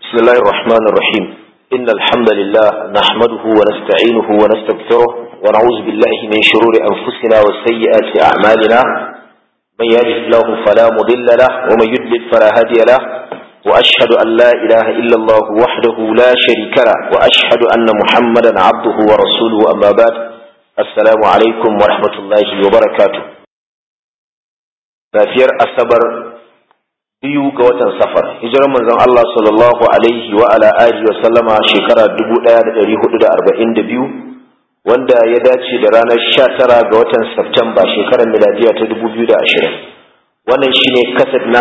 بسم الله الرحمن الرحيم إن الحمد لله نحمده ونستعينه ونستغفره ونعوذ بالله من شرور أنفسنا وسيئات أعمالنا من يهده الله فلا مضل له ومن يضلل فلا هادي له وأشهد أن لا إله إلا الله وحده لا شريك له وأشهد أن محمدا عبده ورسوله أما بعد السلام عليكم ورحمة الله وبركاته safiyar asabar biyu ga watan safar hijirar manzon Allah sallallahu alaihi wa ala alihi wa sallama shekara 1442 wanda ya dace da ranar 19 ga watan Septemba shekarar miladiya ta 2020 wannan shine kasad na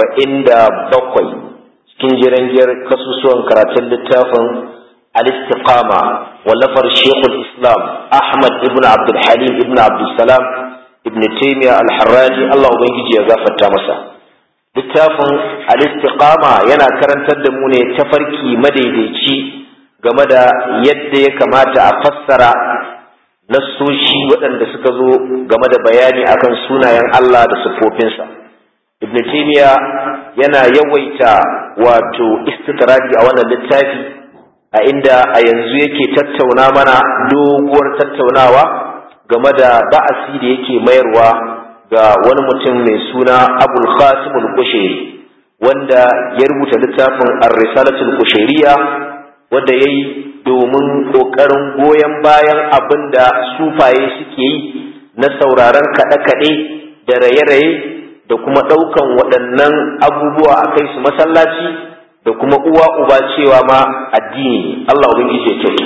77 cikin jirangiyar kasusuwan karatun littafin al-istiqama wallafar Sheikhul Islam Ahmad ibn Abdul Halim ibn Abdul Salam ibn Taymiyyah al-Harrani Allah ubangiji ya gafarta masa littafin al-istiqama yana karantar da mu ne tafarki madaidaici game da yadda ya kamata a fassara nassoshi waɗanda suka zo game da bayani akan sunayen Allah da siffofinsa ibn taymiya yana yawaita wato istitradi a wannan littafi a inda a yanzu yake tattauna mana doguwar tattaunawa game da ba'asi da yake mayarwa ga wani mutum mai suna abul qasim al-kushairi wanda ya rubuta littafin ar-risalatul kushairiya wanda yayi domin kokarin goyon bayan abin da sufaye suke yi na sauraron kaɗe-kaɗe da raye-raye da kuma ɗaukan waɗannan abubuwa a kai su masallaci da kuma uwa uba cewa ma addini Allah ubangiji ya kyauta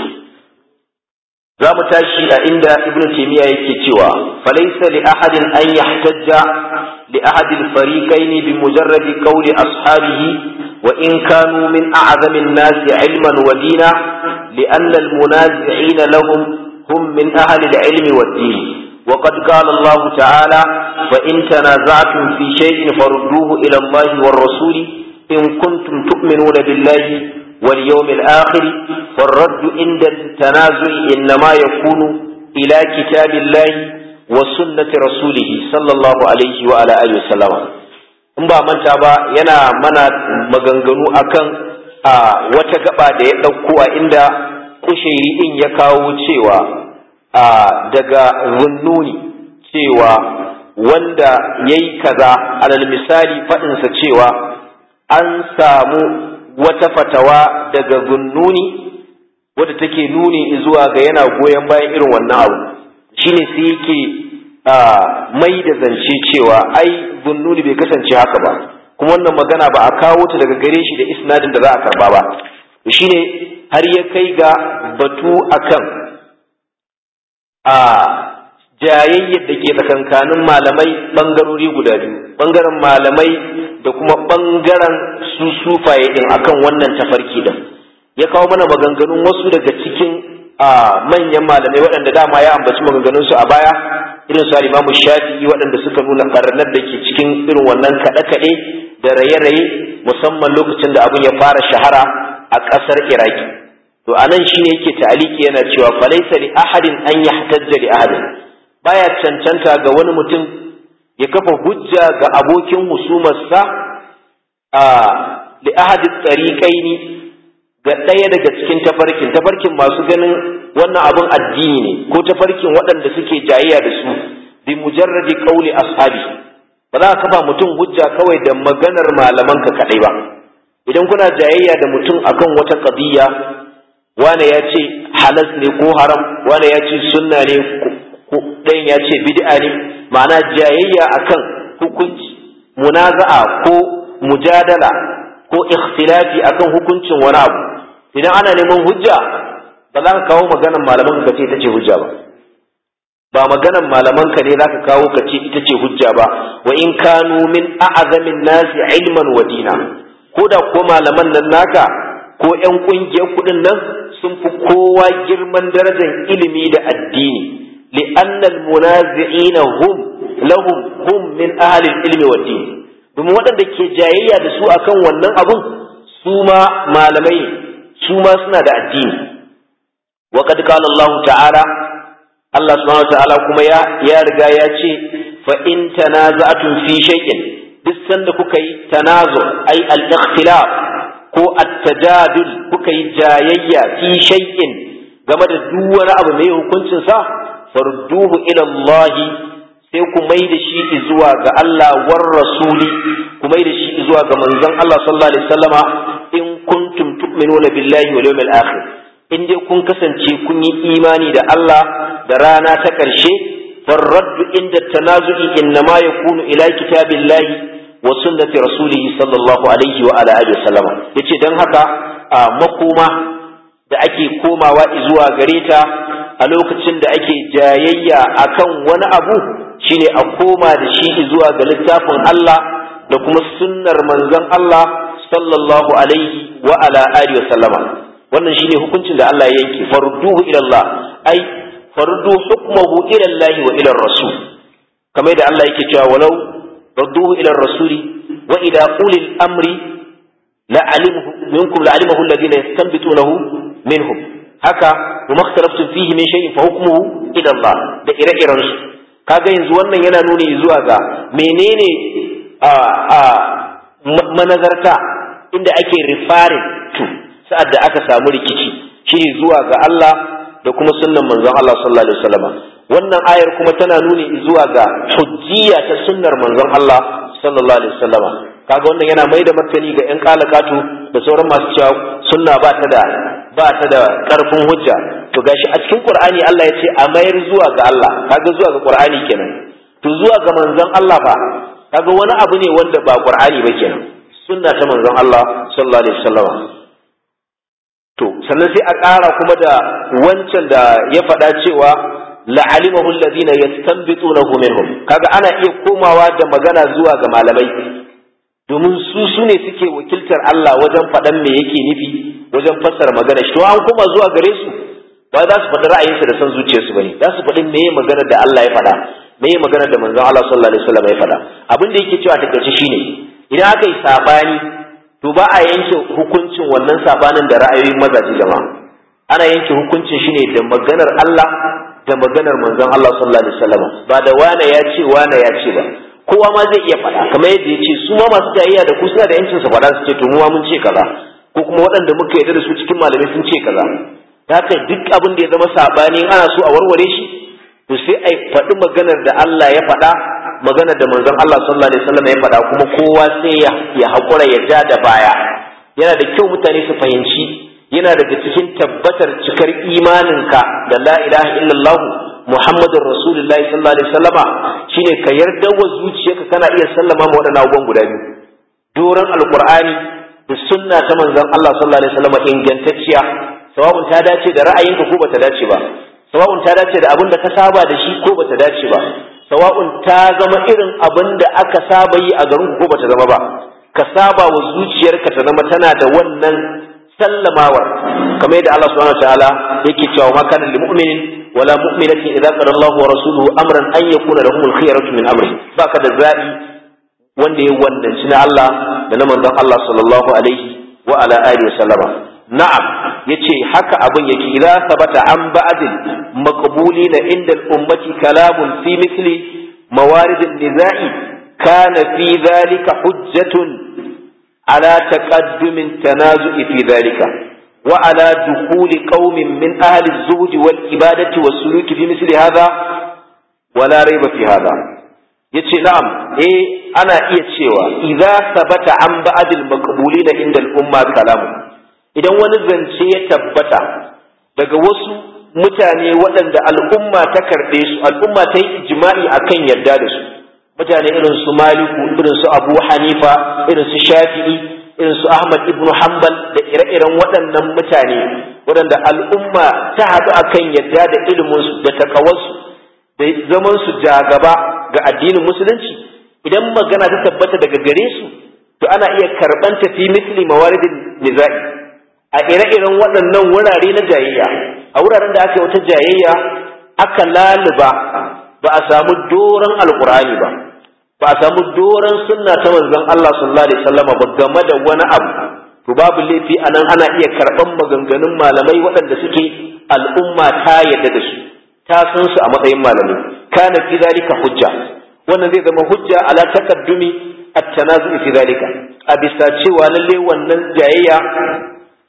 za mu tashi a inda ibn taymiya yake cewa falaysa li ahadin an yahtajja li ahad al-fariqayn bi mujarrad qawli ashabihi wa in kanu min a'zami an-nas ilman wa dina li anna al-munazi'ina lahum hum min ahli al-ilmi wa din وقد قال الله تعالى فإن تنازعتم في شيء فردوه إلى الله والرسول إن كنتم تؤمنون بالله واليوم الآخر والرد عند التنازع إنما يكون إلى كتاب الله وسنة رسوله صلى الله عليه وعلى آله وسلم in ba manta ba yana mana maganganu akan a wata gaba da ya ɗauko a inda kushairi ɗin ya kawo cewa a daga zunnuni cewa wanda ya yi kaza alal misali faɗinsa cewa an samu wata fatawa daga gunnuni wadda take nuni zuwa ga yana goyon bayan irin wannan abu shine sai yake mai da zance cewa ai gunnuni bai kasance haka ba kuma wannan magana ba a kawo ta daga gare shi da isnadin da za a karba ba shine har ya kai ga batu akan a jayayyar da ke tsakankanin malamai bangarori guda biyu bangaren malamai da kuma ɓangaren su sufaye ɗin akan wannan tafarki ɗin ya kawo mana maganganun wasu daga cikin manyan malamai waɗanda dama ya ambaci maganganunsu a baya irin su alimamu shafi'i waɗanda suka nuna ɓarnar da ke cikin irin wannan kaɗe-kaɗe da raye-raye musamman lokacin da abin ya fara shahara a ƙasar iraki to a nan shine yake ta'aliki yana cewa falaisa li ahadin an yahtajja li ahadin baya cancanta ga wani mutum ya kafa hujja ga abokin husumarsa a li ahadi tsariƙaini ga ɗaya daga cikin tafarkin tafarkin masu ganin wannan abin addini ne ko tafarkin waɗanda suke jayayya da su bi mujarradi qauli ashabi ba za ka kafa mutum hujja kawai da maganar malaman ka kadai ba idan kuna jayayya da mutum akan wata qadiyya wane ya ce halas ne ko haram wane ya ce sunna ne ko ɗayan ya ce bid'a ne ma'ana jayayya akan hukunci munaza'a ko mujadala ko ikhtilafi akan hukuncin wani abu idan ana neman hujja ba za ka kawo maganan malaman ka ce ita ce hujja ba ba maganan malaman ka ne za ka kawo ka ce ita ce hujja ba wa in kanu min a'azamin nasi ilman wa dina ko da ko malaman nan naka ko ƴan ƙungiyar kuɗin nan sun fi kowa girman darajar ilimi da addini لأن المنازعين هم لهم هم من أهل العلم والدين domin waɗanda ke jayayya da su akan wannan abun su ma malamai su ma suna da addini wa qad qala Allah ta'ala Allah subhanahu wa ta'ala kuma ya ya riga ya ce fa in tanaza'tum fi shay'in duk sanda kuka yi tanazu ai al-ikhtilaf ko at tajadul kuka yi jayayya fi shay'in game da duk wani abu mai hukuncin sa farduhu ila Allah sai ku mai da shi zuwa ga Allah war rasuli ku mai da shi zuwa ga manzon Allah sallallahu alaihi wasallama in kuntum tu'minuna billahi wal yawmil akhir in dai kun kasance kun yi imani da Allah da rana ta ƙarshe farraddu inda tanazu'i innama yakunu ila kitabillahi wa sunnati rasulih sallallahu alaihi wa ala alihi wasallama yace dan haka a makoma da ake komawa zuwa gare ta a lokacin da ake jayayya akan wani abu shine a koma da shi zuwa ga littafin Allah da kuma sunnar manzon Allah sallallahu alaihi wa ala alihi wasallama wannan shine hukuncin da Allah ya yanke farduhu ila Allah ai fardu hukmuhu ila Allah wa ila rasul kamar da Allah yake cewa walau radduhu ila rasul wa ila ulil amri la alimuhu minkum la alimahu alladhina yastanbitunahu minhum haka wa makhtalaftum fihi min shay'in fa hukmuhu ila Allah da ire-iren su kaga yanzu wannan yana nuni zuwa ga menene a a manazarta inda ake referring to sa'ad da aka samu rikici shine zuwa ga Allah da kuma sunnan manzon Allah sallallahu alaihi wasallam wannan ayar kuma tana nuni zuwa ga hujjiya ta sunnar manzon Allah sallallahu alaihi wasallam kaga wannan yana mai da martani ga yan kalakatu da sauran masu cewa sunna ba ta da ba ta da karfin hujja to gashi a cikin Qur'ani Allah ya ce a mayar zuwa ga Allah kaga zuwa ga Qur'ani kenan to zuwa ga manzon Allah fa kaga wani abu ne wanda ba Qur'ani ba kenan sunna ta manzon Allah sallallahu alaihi wasallam to sannan sai a ƙara kuma da wancan da ya faɗa cewa la'alimahu alladhina yastanbitunahu minhum kaga ana iya komawa da magana zuwa ga malamai domin su su ne suke wakiltar Allah wajen faɗan me yake nufi wajen fassara magana shi to an koma zuwa gare su ba za su faɗi ra'ayinsu da son zuciyarsu bane za su faɗi meye magana da Allah ya faɗa meye magana da manzon Allah sallallahu alaihi wasallam ya faɗa abin da yake cewa ta kace shine idan aka yi sabani to ba a yanke hukuncin wannan sabanin da ra'ayoyin mazaje jama'a ana yanke hukuncin shine da maganar Allah da maganar manzon Allah sallallahu alaihi wasallam ba da wane ya ce wane ya ce ba kowa ma zai iya faɗa kamar yadda ya ce su ma masu jayayya da ku suna da yancin su faɗa su ce to mu ma mun ce kaza ko kuma waɗanda muka yarda da su cikin malamai sun ce kaza haka duk abin da ya zama sabani ana so a warware shi to sai a faɗi maganar da Allah ya faɗa maganar da manzon Allah sallallahu alaihi wasallam ya faɗa kuma kowa sai ya ya haƙura ya ja da baya yana da kyau mutane su fahimci yana daga cikin tabbatar cikar imaninka da la ilaha illallah muhammadur rasulullahi sallallahu alaihi wasallama shine ka yarda wa zuciyarka kana iya sallama ma waɗannan abubuwan guda biyu doron alqur'ani da sunna ta manzon Allah sallallahu alaihi wasallama ingantacciya sawabun ta dace da ra'ayinka ko bata dace ba sawa'un ta dace da abin da ka saba da shi ko bata dace ba sawa'un ta zama irin abin da aka saba yi a garin ko bata zama ba ka saba wa zuciyarka ta zama tana da wannan sallamawar kamar yadda Allah subhanahu wataala yake cewa ma kana lil mu'minin wala mu'minatin idza qala Allah wa rasuluhu amran an yakuna lahum al khiyaratu min amri baka da zabi wanda ya wannan na Allah da na manzon Allah sallallahu alaihi wa ala alihi wa sallama na'am yace haka abin yake idza sabata an ba'dil maqbulina inda al-ummati kalamun fi mithli mawarid an-nizai kana fi dhalika hujjatun ala taqaddum tanazu'i fi dhalika wa ala dukhul qaumin min ahli az-zuhd wal ibadati was suluki fi mithli hadha wala rayba fi hadha yace na'am eh ana iya cewa idza sabata an ba'dil maqbulina inda al-umma kalamun idan wani zance ya tabbata daga wasu mutane waɗanda al'umma ta karɓe su al'umma ta yi ijma'i akan yarda da su mutane irin su maliku irin su abu hanifa irin su shafi'i irin su ahmad ibn hanbal da ire-iren waɗannan mutane waɗanda al'umma ta haɗu akan yarda da iliminsu da takawarsu da zaman su jagaba ga addinin musulunci idan magana ta tabbata daga gare su to ana iya karɓan fi misli mawaridin niza'i a ire-iren waɗannan wurare na jayayya a wuraren da aka yi wata jayayya aka laluba ba a samu doron alkur'ani ba ba a samu doron sunna ta manzon Allah sallallahu alaihi wasallam ba game da wani abu to babu laifi anan ana iya karɓan maganganun malamai waɗanda suke al'umma ta yadda da su ta san su a matsayin malamai kana fi zalika hujja wannan zai zama hujja ala taqaddumi at-tanazu fi zalika a bisa cewa lalle wannan jayayya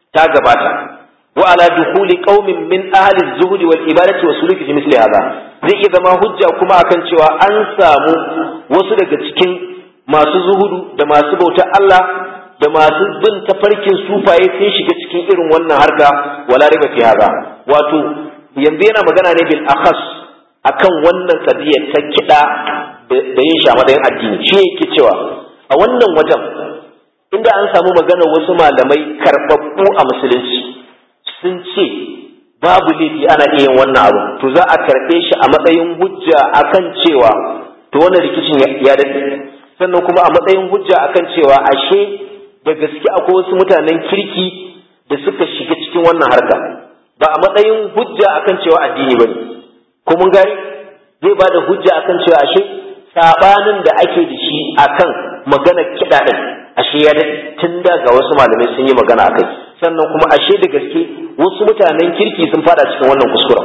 ta gabata wa ala dukhuli qaumin min ahli az-zuhd wal ibadati wa suluki fi misli hadha zai iya zama hujja kuma akan cewa an samu wasu daga cikin masu zuhudu da masu bautar Allah da masu bin tafarkin sufaye sun shiga cikin irin wannan harka wala riba fi hadha wato yanzu yana magana ne bil akhas akan wannan kadiyar ta kida da yin sha madayin addini shi yake cewa a wannan wajen inda an samu magana wasu malamai karbabbu a musulunci sun ce babu laifi ana iya yin wannan abu to za a karɓe shi a matsayin hujja akan cewa to wannan rikicin ya daɗe sannan kuma a matsayin hujja akan cewa ashe da gaske akwai wasu mutanen kirki da suka shiga cikin wannan harka ba a matsayin hujja akan cewa addini bane ko mun gari zai ba da hujja akan cewa ashe sabanin da ake da shi akan magana kiɗa ɗin ashe ya tun da ga wasu malamai sun yi magana akai sannan kuma ashe da gaske wasu mutanen kirki sun fada cikin wannan kuskuren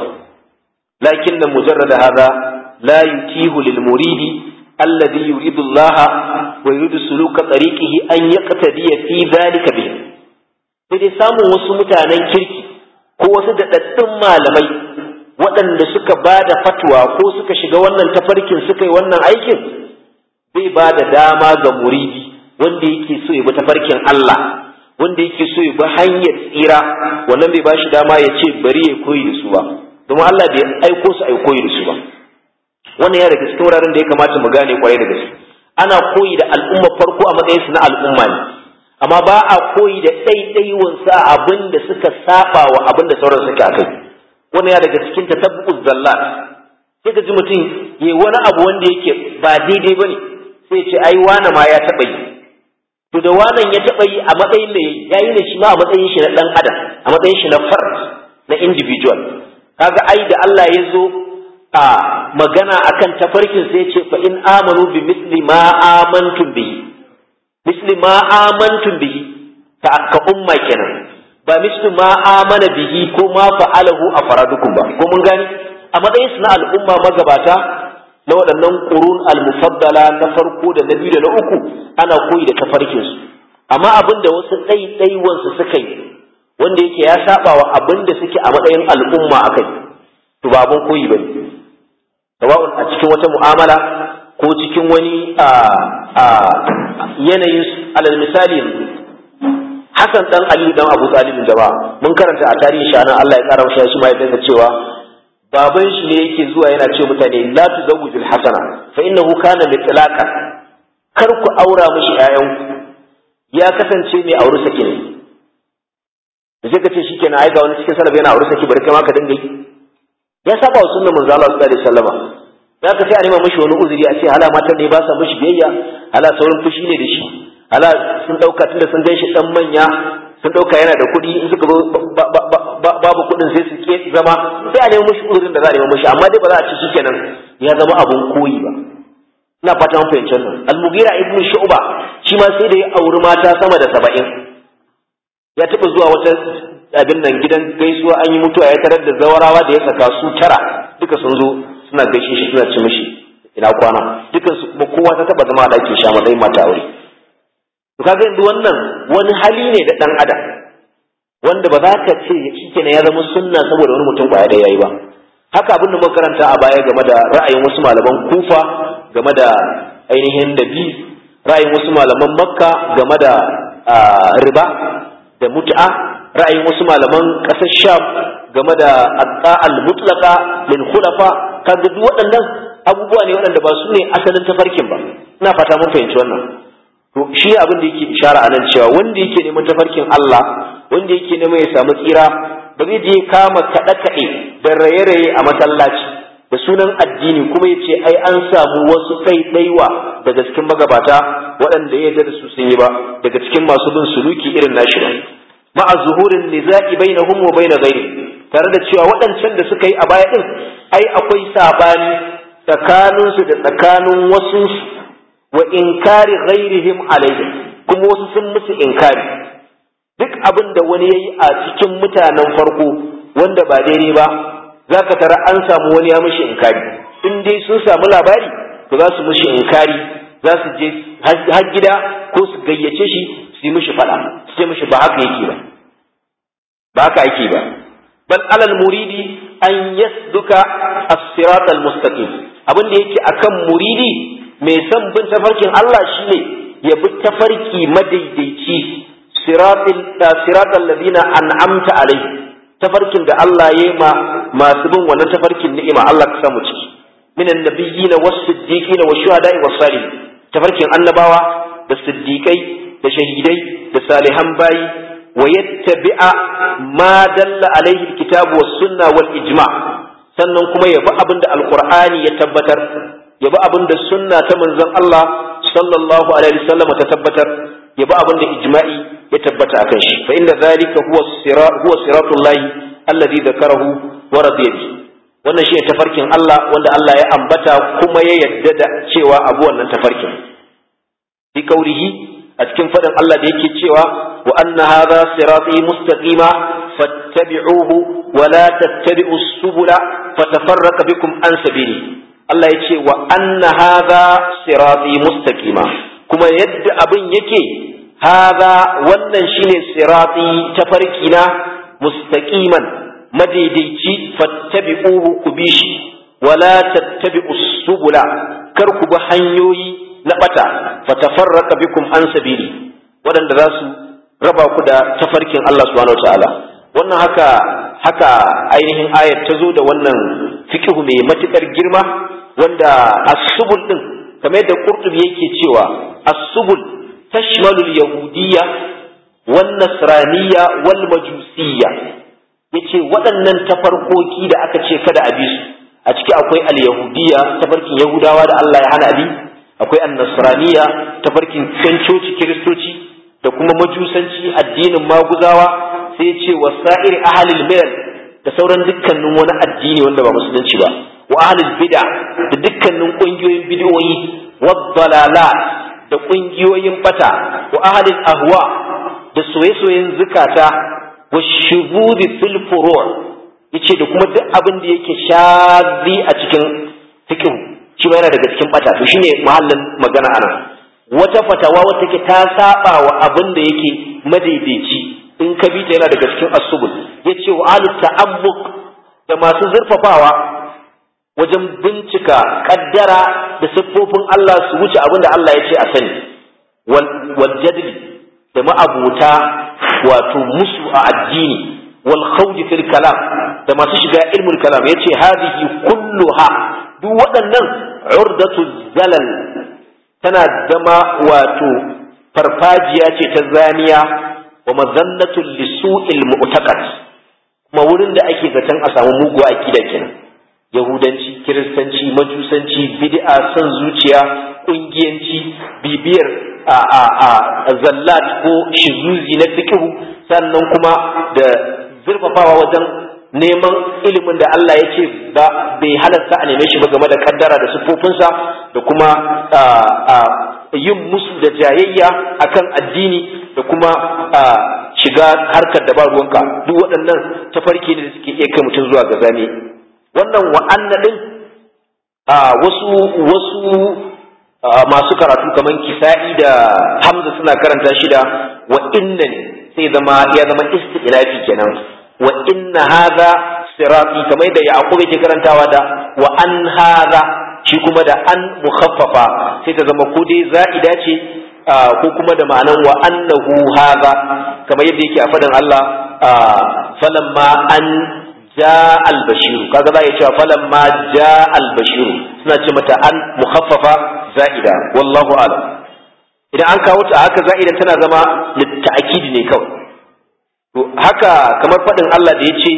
lakin da mujarrada hada la yutihu lil muridi alladhi yuridu Allah wa yuridu suluka tariqihi an yaqtadiya fi dhalika bihi sai dai samun wasu mutanen kirki ko wasu daɗaɗɗun malamai waɗanda suka ba da fatwa ko suka shiga wannan tafarkin suka yi wannan aikin bai ba da dama ga muridi wanda yake so ya bi tafarkin Allah wanda yake so ya bi hanyar tsira wannan bai ba shi dama ya ce bari ya koyi da su ba domin Allah bai aiko su ai koyi da su ba wannan ya daga cikin wuraren da ya kamata mu gane kwarai da gaske ana koyi da al'umma farko a matsayin su na al'umma ne amma ba a koyi da ɗaiɗaiwan sa abin da suka saba wa abin da sauran suke akai wannan ya daga cikin tatabbu'uz zallat sai ka ji mutum ya wani abu wanda yake ba daidai bane sai ce ai wane ma ya taɓa yi to da wannan ya taɓa yi a matsayin da ya yi ne shi ma a matsayin shi na ɗan adam a matsayin shi na fard na individual kaga ai da Allah ya zo a magana akan tafarkin sai ce fa in amanu bi misli ma amantum bihi misli ma amantum bihi ka ka umma kenan ba misli ma amana bihi ko ma fa'alahu afradukum ba ko mun gani a matsayin su na al'umma magabata na waɗannan qurun al-mufaddala na farko da na biyu da na uku ana koyi da tafarkin su amma abin da wasu ɗaiɗaiwan su suka yi wanda yake ya saba wa abin da suke a matsayin al'umma akai to ba abin koyi bane sawa'un a cikin wata mu'amala ko cikin wani yanayin alal misali yanzu Hassan dan Aliyu dan Abu Talib jama'a mun karanta a tarihin shi nan Allah ya kara masa shi ma ya cewa baban shi ne yake zuwa yana ce mutane la tuzawwijul hasana fa innahu kana mitlaqan kar ku aura mishi ƴaƴan ya kasance mai aure saki ne da sai ka ce shikenan ai ga wani cikin salaf yana aure saki bari kai ma ka dinga yi ya saba wa sunnar manzo Allah sallallahu alaihi wasallama za ka sai a nema mishi wani uzuri a ce hala matan ne ba sa mishi biyayya hala saurin fushi ne da shi hala sun dauka tunda sun gan shi dan manya sun dauka yana da kuɗi in suka zo babu kuɗin sai su ke zama sai a nemi mishi uzurin da za a nemi mishi amma dai ba za a ci shikenan ya zama abun koyi ba ina fata mun fahimci wannan al-mughira ibnu shu'ba shi ma sai da ya auri mata sama da saba'in ya taɓa zuwa wata abin nan gidan gaisuwa an yi mutuwa ya tarar da zawarawa da ya saka su tara duka sun zo suna gaishe shi suna ci mishi ina kwana dukan su kuma kowa ta taba zama a ɗakin sha matsayin mata aure to kaga yanzu wannan wani hali ne da ɗan adam wanda ba za ka ce shikenan ya zama sunna saboda wani mutum kwaya da yayi ba haka abin da muka karanta a baya game da ra'ayin wasu malaman kufa game da ainihin nabi ra'ayin wasu malaman makka game da riba da mut'a ra'ayin wasu malaman ƙasar sham game da al mutlaqa lil khulafa kaga duk waɗannan abubuwa ne waɗanda ba su ne asalin tafarkin ba ina fata mun fahimci wannan to shi abin da yake ishara a nan cewa wanda yake neman tafarkin Allah wanda yake neman ya samu tsira ba zai je kama kaɗe kaɗe da raye-raye a masallaci da sunan addini kuma ya ce ai an samu wasu ɗaiɗaiwa daga cikin magabata waɗanda ya yarda da su sun yi ba daga cikin masu bin suluki irin nashi ba ma'a zuhurin niza'i bainahum wa bain ghairi tare da cewa waɗancan da suka yi a baya din ai akwai sabani tsakanin su da tsakanin wasu wa inkari ghairihim alaihim kuma wasu sun musu inkari duk abin da wani yayi a cikin mutanen farko wanda ba daidai ba zaka tara an samu wani ya mishi inkari in dai sun samu labari to za su mishi inkari za su je har gida ko su gayyace shi su yi mishi faɗa su ce mishi ba haka yake ba ba haka ake ba bal alal muridi an yasduka as-sirat al-mustaqim abin da yake akan muridi mai son bin tafarkin Allah shine ya bi tafarki madaidaici siratil siratal ladina an'amta alaihi tafarkin da Allah ya ma masu bin wannan tafarkin ni'ima Allah ka samu ciki minan nabiyyin was-siddiqin wash-shuhada'i was-salihin tafarkin annabawa da siddiqai da shahidai da salihan bayi wa yattabi'a ma dalla alaihi alkitab was-sunna wal-ijma' sannan kuma ya bi abin da alqur'ani ya tabbatar ya bi abin da sunna ta manzon Allah sallallahu alaihi wasallam ta tabbatar ya bi abin da ijma'i ya tabbata akan shi fa inda zalika huwa sirat huwa siratullahi alladhi dhakarahu wa radiya bi wannan shi tafarkin Allah wanda Allah ya ambata kuma ya yadda da cewa abu wannan tafarkin bi kaurihi a cikin fadin Allah da yake cewa wa anna hadha sirati mustaqima fattabi'uhu wa la tattabi'us subula fatafarraqa bikum an sabili Allah ya ce wa anna hadha sirati mustaqima kuma yadda abin yake hadha wannan shine sirati tafarkina mustaqiman madaidaici fattabi'uhu ku bi shi wala tattabi'us subula kar ku bi hanyoyi na bata fatafarraqa bikum an sabili waɗanda za su raba ku da tafarkin Allah subhanahu wataala wannan haka haka ainihin ayat ta zo da wannan fiqhu mai matukar girma wanda as-subul din kamar yadda Qurtubi yake cewa as-subul tashmalul yahudiyya wan nasraniyya wal majusiyya yace waɗannan tafarkoki da aka ce kada a bi su a ciki akwai al-yahudiyya tafarkin yahudawa da Allah ya hana abi akwai an-nasraniyya tafarkin coci kiristoci da kuma majusanci addinin maguzawa sai ya ce wasa'ir ahlil milal da sauran dukkanin wani addini wanda ba musulunci ba wa ahlul bid'a da dukkanin kungiyoyin bid'o'i wadhalala da kungiyoyin bata wa ahlul ahwa da soye-soyen zukata wa shubudi fil furu' yace da kuma duk abin da yake shazi a cikin fiqh shi ma yana daga cikin bata to shine mahallin magana anan wata fatawa wata ke ta saba wa abin da yake madaidaici in ka bi ta yana daga cikin asubul yace wa ahlul ta'ammuq da masu zurfafawa wajen bincika kaddara da siffofin Allah su wuce abin da Allah ya ce a sani wal jadli da ma'abuta wato musu a addini wal khawd fil kalam da masu shiga ilmul kalam yace hadhihi kulluha duk waɗannan urdatu zalal tana zama wato farfajiya ce ta zaniya wa mazannatul lisu'il mu'taqad kuma wurin da ake zaton a samu muguwa aqida kenan yahudanci kiristanci majusanci bid'a son zuciya kungiyanci bibiyar a a a zallat ko shizuzi na fiqhu sannan kuma da zurfafawa wajen neman ilimin da Allah ya ce ba bai halarta a neme shi ba game da kaddara da siffofinsa da kuma yin musu da jayayya akan addini da kuma shiga harkar da ba ruwanka duk waɗannan tafarki ne da suke iya kai mutum zuwa ga zane wannan wa'anna din wasu wasu masu karatu kamar kisa'i da hamza suna karanta shi da wa inna ne sai zama ya zama istilafi kenan wa inna hadha sirati kamar da yaqub yake karantawa da wa an hadha shi kuma da an mukhaffafa sai ta zama ko dai za'ida ce ko kuma da ma'anan wa annahu hadha kamar yadda yake a fadan Allah falamma an ja al-bashir kaga za ya cewa falamma ja al-bashir suna ce mata an mukhaffafa za'ida wallahu a'lam idan an kawo ta haka za'idan tana zama litta'kidi ne kawai to haka kamar faɗin Allah da ya ce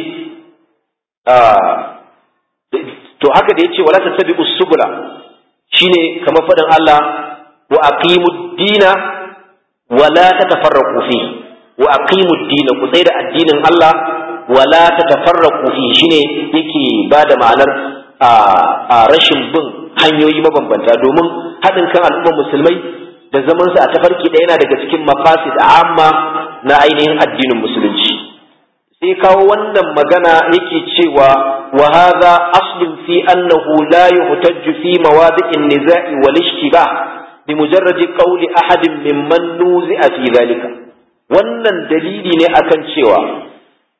to haka da ya ce wala tattabi'u subula shine kamar faɗin Allah wa aqimud dina wala tatafarraqu fi wa aqimud dina ku tsaya da addinin Allah wala tatafarraqu fi shine yake bada ma'anar a rashin bin hanyoyi mabambanta domin haɗin kan al'ummar musulmai da zaman su a tafarki ɗaya yana daga cikin mafasid amma na ainihin addinin musulunci sai kawo wannan magana yake cewa wa hadha aslun fi annahu la yuhtajju fi mawadi'in niza'i wal ishtibah bi mujarradi qawli ahadin mimman nuzi'a fi dhalika wannan dalili ne akan cewa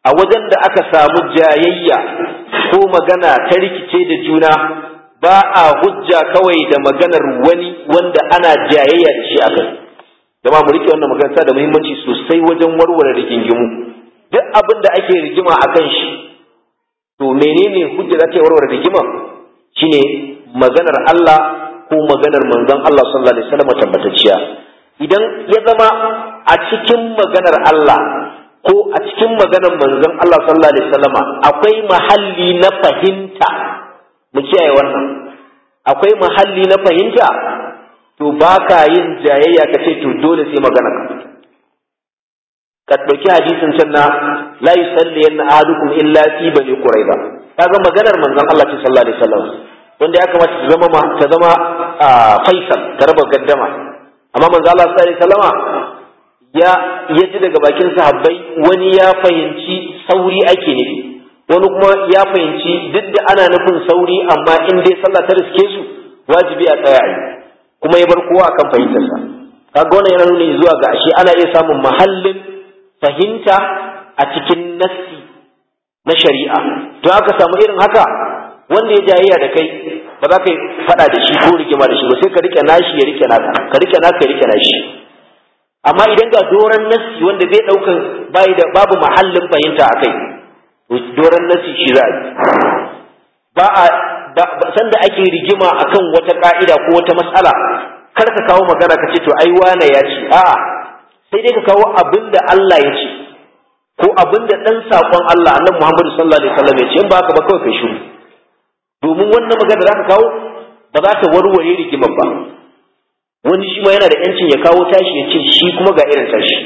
a wajen da aka samu jayayya ko magana ta rikice da juna ba a hujja kawai da maganar wani wanda ana jayayya da shi a kai jama'a mu rike wannan magana da muhimmanci sosai wajen warware rigingimu duk abin da ake rigima a kan shi to menene hujja za ta warware rigima shine maganar Allah ko maganar manzon Allah sallallahu alaihi wasallam tabbatacciya idan ya zama a cikin maganar Allah ko a cikin maganar manzon Allah sallallahu alaihi wasallama akwai mahalli na fahimta mu kiyaye wannan akwai mahalli na fahimta to baka yin jayayya ka ce to dole sai magana ka ka ɗauki hadisin can na la yusalli yanna ahadukum illa fi bani quraiba kaga maganar manzon Allah sallallahu alaihi wasallam wanda ya kamata ta zama ta zama faisal ta raba gaddama amma manzon Allah sallallahu alaihi wasallama ya ya ji daga bakin sahabbai wani ya fahimci sauri ake nufi wani kuma ya fahimci duk da ana nufin sauri amma in dai sallah ta riske su wajibi a tsaya a kuma ya bar kowa akan fahimtarsa kaga wannan yana nuni zuwa ga ashe ana iya samun mahallin fahimta a cikin nassi na shari'a to aka samu irin haka wanda ya jayayya da kai ba za ka yi faɗa da shi ko rigima da shi ba sai ka rike nashi ya rike naka ka rike naka ya rike nashi amma idan ga doran nassi wanda zai ɗaukan bai da babu mahallin fahimta a kai doran nassi shi za a yi ba a sanda ake rigima akan wata ka'ida ko wata mas'ala kar ka kawo magana ka ce to ai wane ya ce a'a sai dai ka kawo abin da Allah ya ce ko abin da dan sakon Allah annabi Muhammad sallallahu alaihi wasallam ya ce in ba haka ba kawai kai shiru domin wannan magana da zaka kawo ba za ta warware rigimar ba wani shi ma yana da yancin ya kawo tashi ya ce shi kuma ga irin tashi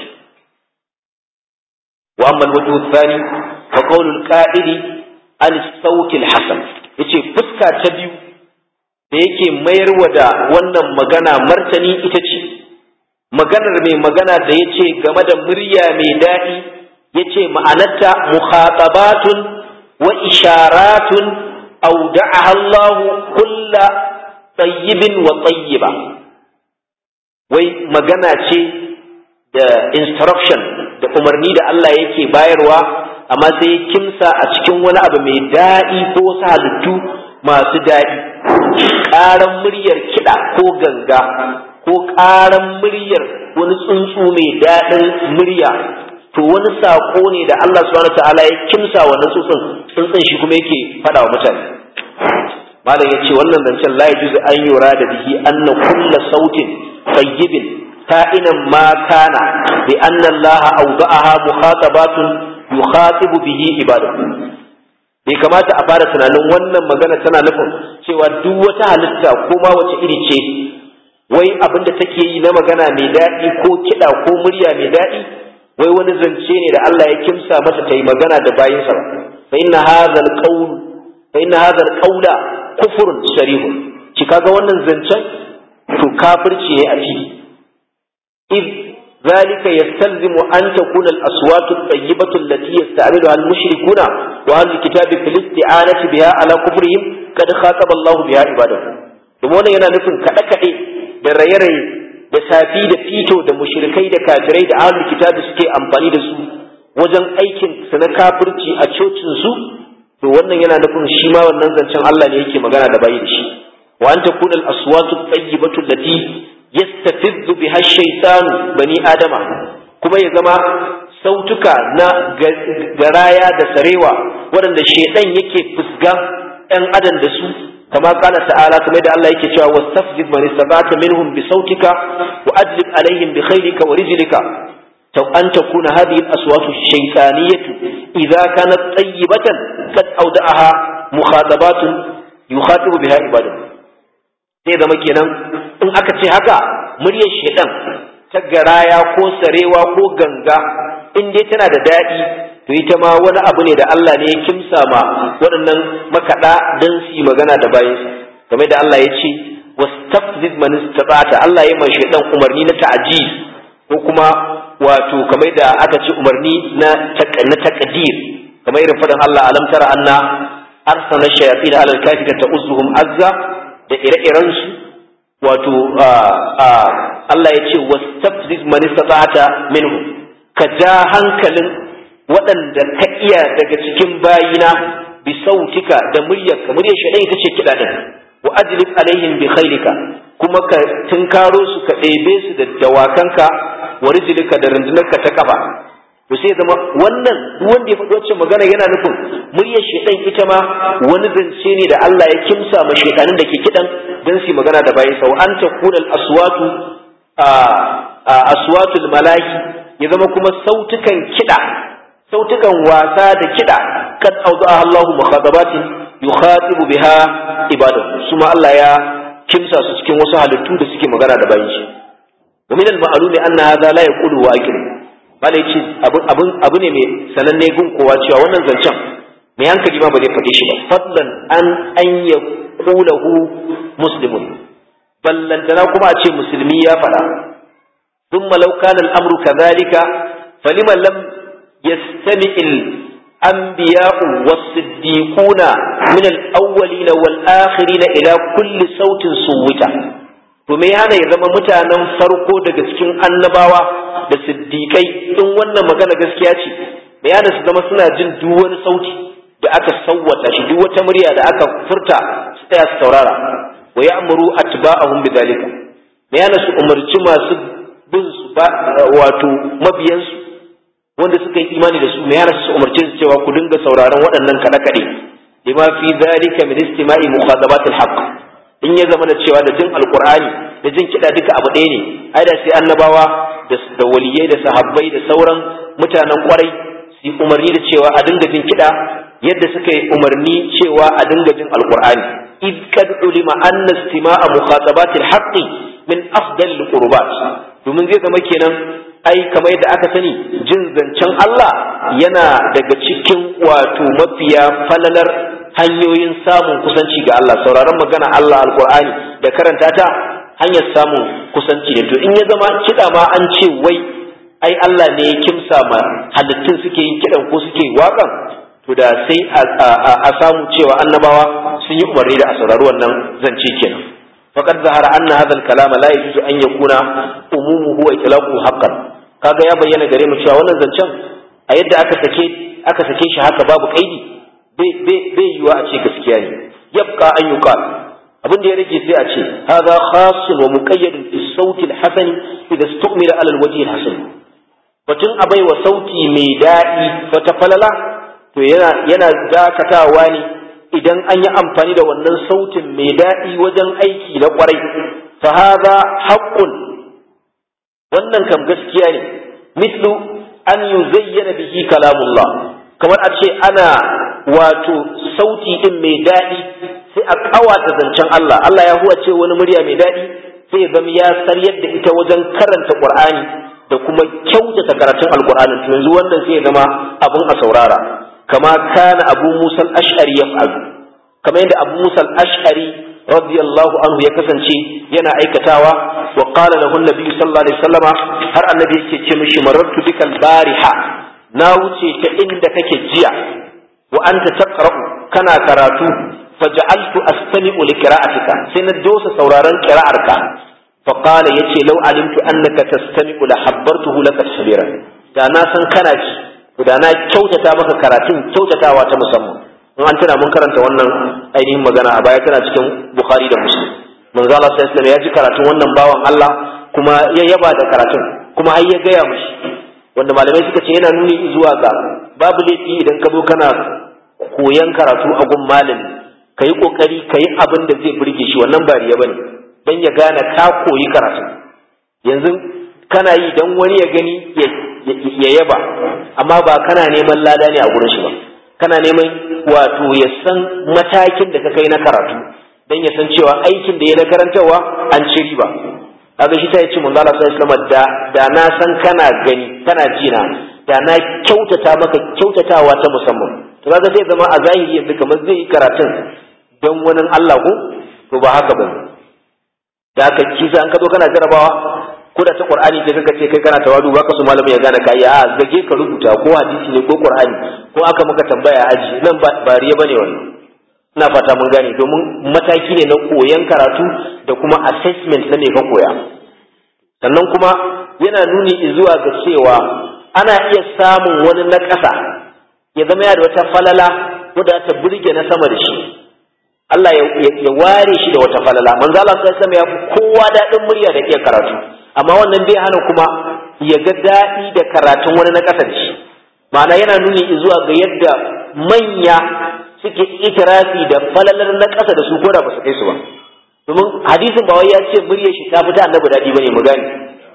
wa amma al-wajhu thani fa qawlul qa'idi al-sawt al-hasan yace fuska ta biyu da yake mayarwa da wannan magana martani ita ce maganar mai magana da yace game da murya mai daɗi yace ma'anarta mukhatabatun wa isharatun awda'aha Allah kulla tayyibin wa tayyiba wai magana ce da instruction da umarni da Allah yake bayarwa amma sai kimsa a cikin wani abu mai daɗi ko wasu halittu masu daɗi ƙaran muryar kiɗa ko ganga ko ƙaran muryar wani tsuntsu mai daɗin murya to wani saƙo ne da Allah subhanahu ta'ala ya kimsa wa tsuntsun tsuntsun shi kuma yake faɗa wa mutane malam ya ce wannan zancen la yajuzu an yura da bihi anna kulla sautin tayyibin ka'inan ma kana bi anna Allah awda'aha mukhatabatun yukhatibu bihi ibadahu bai kamata a fara tunanin wannan magana tana nufin cewa duk wata halitta ko ma wace iri ce wai abin da take yi na magana mai daɗi ko kiɗa ko murya mai daɗi wai wani zance ne da Allah ya kimsa mata ta yi magana da bayinsa fa inna hadha alqawl fa inna hadha alqawla kufrun sharih ki kaga wannan zancen to kafirci ne a ciki id ذلك يستلزم أن تكون الأصوات الطيبة التي يستعملها المشركون وأهل الكتاب في الاستعانة بها على كفرهم قد خاطب الله بها عباده domin yana nufin kaɗe-kaɗe da raye-raye da safi da fito da mushrikai da kafirai da ahlul kitabi suke amfani da su wajen aikin su na kafirci a cocin su to wannan yana nufin shi ma wannan zancen Allah ne yake magana da bayi da shi wa an takuna al-aswatu tayyibatu allati yastafiddu biha shaytanu bani adama kuma ya zama sautuka na garaya da sarewa waɗanda shaidan yake fusga ɗan adam da su kama kana ta'ala kamar da Allah yake cewa wastafzid man istata minhum bi sautika wa adlib alaihim bi khaylika wa rijlika to an takuna hadhihi al-aswatu shaytaniyatu idza kanat tayyibatan kad awda'aha mukhatabatun yukhatibu biha ibadahu sai zama kenan in aka ce haka muryar shedan ta garaya ko sarewa ko ganga in dai tana da daɗi to ita ma wani abu ne da Allah ne ya kimsa ma waɗannan makaɗa don su yi magana da bayansa game da Allah ya ce wastafzid man istata'ta Allah ya mai shedan umarni na ta'ji ko kuma wato kamar da aka ce umarni na na taqdir kamar irin faɗin Allah alam tara anna arsala shayatin ala al-kafirati ta'uzuhum azza da ire-irensu wato Allah ya ce wastafziz man istata'ta minhu ka ja hankalin waɗanda ka iya daga cikin bayina bi sautika da muryarka muryar shaɗan ita ce kiɗa ɗin wa ajlib alaihim bi khailika kuma ka tunkaro su ka ɗebe su da dawakanka wa rijlika da rundunarka ta kafa to sai zama wannan duk wanda ya faɗi wacce magana yana nufin muryar shedan ita ma wani zance ne da Allah ya kimsa ma shedanin da ke kidan dan su magana da bayan sau an takuna aswatu a aswatul malahi ya zama kuma sautukan kida sautukan wasa da kida kad awdaha Allahu mukhatabatin yukhatibu biha ibadahu suma Allah ya kimsa su cikin wasu halittu da suke magana da bayan shi wa min al-ma'lumi anna hadha la yaqulu wa aqil malai ce abu ne mai sananne gun kowa cewa wannan zancen mai hankali ma ba zai faɗi shi ba fadlan an an ya kulahu muslimun ballantana kuma a ce musulmi ya faɗa ثم لو كان الأمر كذلك فلما لم يستمع الأنبياء والصديقون من الأولين والآخرين إلى كل صوت صوتا to me yana ya zama mutanen farko daga cikin annabawa da siddiƙai in wannan magana gaskiya ce me yana su zama suna jin duk wani sauti da aka sawwata shi duk wata murya da aka furta su tsaya su saurara wa ya'muru atba'ahum bidhalika me yana su umarci masu bin su wato mabiyansu wanda suka yi imani da su me yana su umarci su cewa ku dinga sauraron waɗannan kaɗe-kaɗe lima fi dhalika min istima'i mukhadabatil haqq in ya zama da cewa da jin alkur'ani da jin kiɗa duka abu ɗaya ne ai da sai annabawa da waliyai da sahabbai da sauran mutanen kwarai su yi umarni da cewa a dinga jin kiɗa yadda suka yi umarni cewa a dinga jin alkur'ani id kad ulima anna istima'a mukhatabatil haqqi min afdal qurbat domin zai zama kenan ai kamar yadda aka sani jin zancen Allah yana daga cikin wato mafiya falalar hanyoyin samun kusanci ga Allah sauraron magana Allah alkur'ani da karanta ta hanyar samun kusanci ne to in ya zama kiɗa ma an ce wai ai Allah ne ya kimsa ma halittun suke yin kiɗan ko suke waƙan to da sai a samu cewa annabawa sun yi umarni da a saurari wannan zance kenan faqad zahara anna hadha al-kalama la yajuzu an yakuna umumuhu wa itlaquhu haqqan kaga ya bayyana gare mu cewa wannan zancen a yadda aka sake aka sake shi haka babu kaidi bai yiwa a ce gaskiya ne yabqa an yuqal abin da ya rage sai a ce hadha khasun wa muqayyadun fi sauti al-hasan idha istumila ala al-wajhi al-hasan batun abai wa sauti mai daɗi wata falala to yana yana dakatawa ne idan an yi amfani da wannan sautin mai daɗi wajen aiki na kwarai fa hadha haqqun wannan kam gaskiya ne mislu an yuzayyana bihi kalamullah kamar a ce ana wato sauti din mai daɗi sai a ƙawata zancen Allah Allah ya huwa ce wani murya mai daɗi sai zama ya saryar da ita wajen karanta Qur'ani da kuma kyautata karatun Alƙur'ani to yanzu wannan sai ya zama abin a saurara kama kana Abu Musa al-Ash'ari yaf'al kamar yadda Abu Musa al-Ash'ari radiyallahu anhu ya kasance yana aikatawa wa qala lahu an-nabi sallallahu alaihi wasallama har annabi yake ce mishi marartu bikal bariha na wuce ta inda kake jiya wa anta taqra'u kana karatu faj'altu astami'u li qira'atika sai na dosa sauraron qira'arka fa qala yace law alimtu annaka tastami'u la habbartuhu laka tasbira da na san kana ji da na kyautata maka karatun kyautatawa ta musamman in an tana mun karanta wannan ainihin magana a baya tana cikin bukhari da muslim manzo Allah sallallahu alaihi ya ji karatun wannan bawan Allah kuma ya yaba da karatun kuma har ya gaya mushi wanda malamai suka ce yana nuni zuwa ga babu laifi idan ka zo kana koyan karatu a gun malami ka yi ƙoƙari ka yi abin da zai burge shi wannan ba riya bane don ya gane ka koyi karatu yanzu kana yi don wani ya gani ya yaba amma ba kana neman lada ne a gurin shi ba kana neman wato ya san matakin da ka kai na karatu don ya san cewa aikin da ya na karantarwa an ci riba kaga shi ta yi ce manzo Allah sallallahu alaihi da da na san kana gani kana jina da na kyautata maka kyautatawa ta musamman to kaga zai zama a zahiri yanzu kamar zai yi karatun don wani Allah ko to ba haka ba da haka kisa an ka zo kana jarabawa ko da ta Qur'ani da kaga ce kai kana tawadu baka so malamin ya gane kai a zage ka rubuta ko hadisi ne ko Qur'ani ko aka maka tambaya aji nan ba riya bane wannan ina fata mun gane domin mataki ne na koyan karatu da kuma assessment na me ka koya sannan kuma yana nuni zuwa ga cewa ana iya samun wani na ƙasa ya zama ya da wata falala wadda ta burge na sama da shi Allah ya ware shi da wata falala manzo Allah sallallahu alaihi ya fi kowa daɗin murya da iya karatu amma wannan bai hana kuma ya ga daɗi da karatun wani na ƙasa da shi ma'ana yana nuni zuwa ga yadda manya suke itirafi da falalar na ƙasa da su ko da ba su kai su ba domin hadisin ba wai ya ce muryar shi ta fita annabi daɗi bane mu gane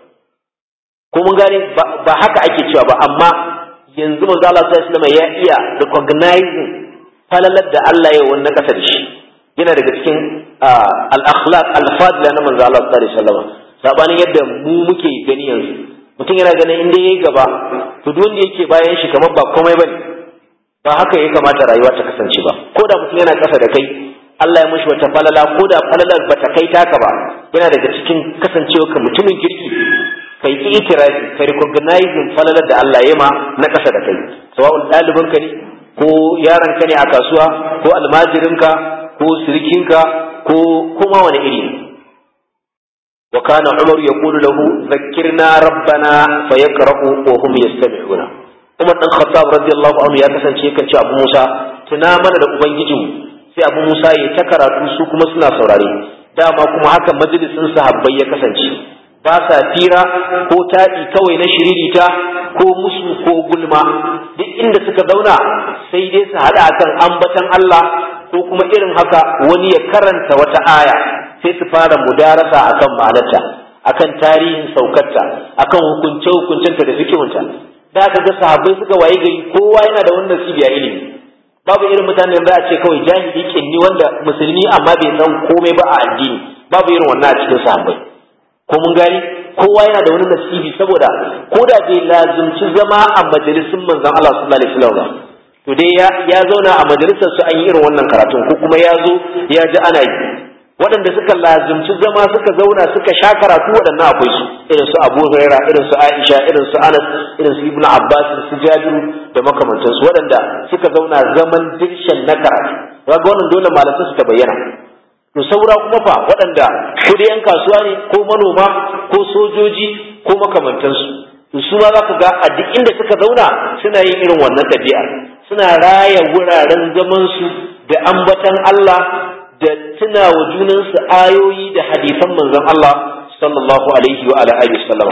ko mun gane ba haka ake cewa ba amma yanzu manzo Allah sallallahu alaihi ya iya recognizing falalar da Allah ya wannan ƙasa da shi yana daga cikin al-akhlaq al-fadila na manzo Allah sallallahu alaihi wasallam sabanin yadda mu muke gani yanzu mutum yana ganin inda yayi gaba to duk wanda yake bayan shi kamar ba komai bane ba haka ya kamata rayuwa ta kasance ba ko da mutum yana ƙasa da kai Allah ya mushi wata falala ko da falalar ba ta kai taka ba yana daga cikin kasancewa ka mutumin kirki kai ki itirafi ka recognizing falalar da Allah ya ma na ƙasa da kai sawa'un ɗalibin ka ne ko yaron ka ne a kasuwa ko almajirin ka ko sirikin ka ko kuma wani iri wa kana umar yaqulu lahu zakkirna rabbana fayaqra'u wa hum yastami'una umar dan khattab radiyallahu anhu ya kasance kan ce abu musa tuna mana da ubangijinmu sai abu musa ya ta karatu su kuma suna saurare dama kuma haka majalisin sahabbai ya kasance ba sa fira ko taɗi kawai na shiririta ko musu ko gulma duk inda suka zauna sai dai su haɗa akan ambatan Allah ko kuma irin haka wani ya karanta wata aya sai su fara mudarasa akan ma'anarta akan tarihin saukarta akan hukunce hukuncenta da fikihunta da aka ga sahabbai suka waye gari kowa yana da wannan cibiya ilimi babu irin mutanen da a ce kawai jahili kinni wanda musulmi amma bai san komai ba a addini babu irin wannan a cikin sahabbai ko mun gani kowa yana da wani nasibi saboda ko da bai lazumci zama a majalisun manzon Allah sallallahu alaihi wasallam to dai ya ya zauna a majalisar su an yi irin wannan karatun ko kuma ya zo ya ji ana yi waɗanda suka lazumci zama suka zauna suka sha karatu waɗannan akwai su irin su Abu Huraira irin su Aisha irin su Anas irin su Ibn Abbas su Jabiru da makamantansu waɗanda suka zauna zaman dirshan na karatu kaga wannan dole malamai su ta bayyana to saura kuma fa waɗanda ko da yan kasuwa ne ko manoma ko sojoji ko makamantansu to su ma za ku ga a duk inda suka zauna suna yin irin wannan ɗabi'a suna raya wuraren zamansu da ambatan Allah da tuna wa junansu ayoyi da hadisan manzon Allah sallallahu alaihi wa ala alihi wasallam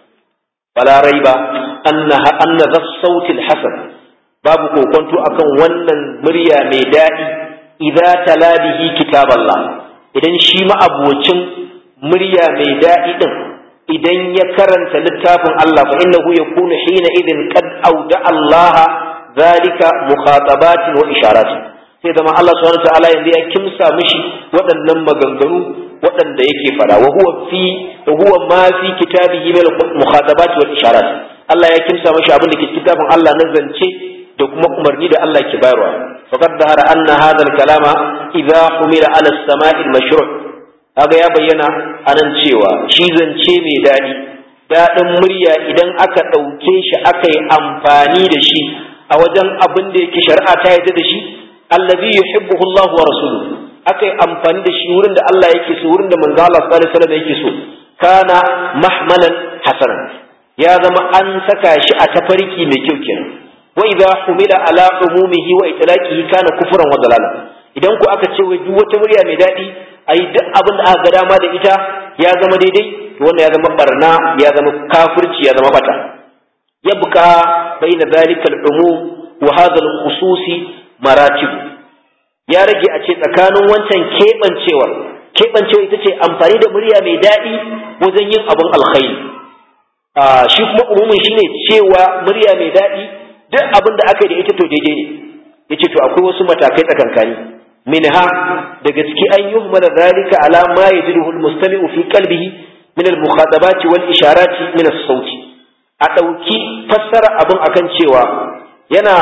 fala raiba annaha anna dhas sautil hasan babu kokonto akan wannan murya mai daɗi idza tala bihi kitaballah idan shi ma'abocin murya mai daɗi din idan ya karanta littafin Allah fa innahu yakunu hina idin qad auda Allah zalika mukhatabatin wa isharatin sai zama Allah subhanahu ta'ala yanzu ya kimsa mishi waɗannan maganganu waɗanda yake fada wa huwa fi wa huwa ma fi kitabihi min mukhatabat wal isharat Allah ya kimsa mishi abin da ke kitabin Allah na zance da kuma umarni da Allah ke bayarwa faqad dahara anna hadha al-kalama idha humila ala as-sama'i al-mashru' kaga ya bayyana anan cewa shi zance mai dadi dadin murya idan aka ɗauke shi aka yi amfani da shi a wajen abin da yake shari'a ta yarda da shi allazi yuhibbuhu Allah wa rasuluhu akai amfani da shi wurin da Allah yake so wurin da manzo Allah sallallahu alaihi wasallam yake so kana mahmalan hasanan ya zama an saka shi a tafarki mai kyau kenan wa idza humila ala umumihi wa itlaqihi kana kufran wa dalala idan ku aka ce wai duk wata murya mai dadi ayi duk abin da aka ga dama da ita ya zama daidai to wannan ya zama barna ya zama kafirci ya zama bata yabqa baina dhalika al-umum wa hadha al-khususi maratib ya rage a ce tsakanin wancan keɓancewar keɓancewa ita ce amfani da murya mai daɗi wajen yin abin alkhairi shi kuma umumin shine cewa murya mai daɗi duk abin da aka yi da ita to daidai ne yace to akwai wasu matakai tsakankani minha daga ciki an yi mana zalika ala ma yajiduhu almustami'u fi qalbihi min almukhadabati wal isharati min as-sauti a ɗauki fassara abin akan cewa yana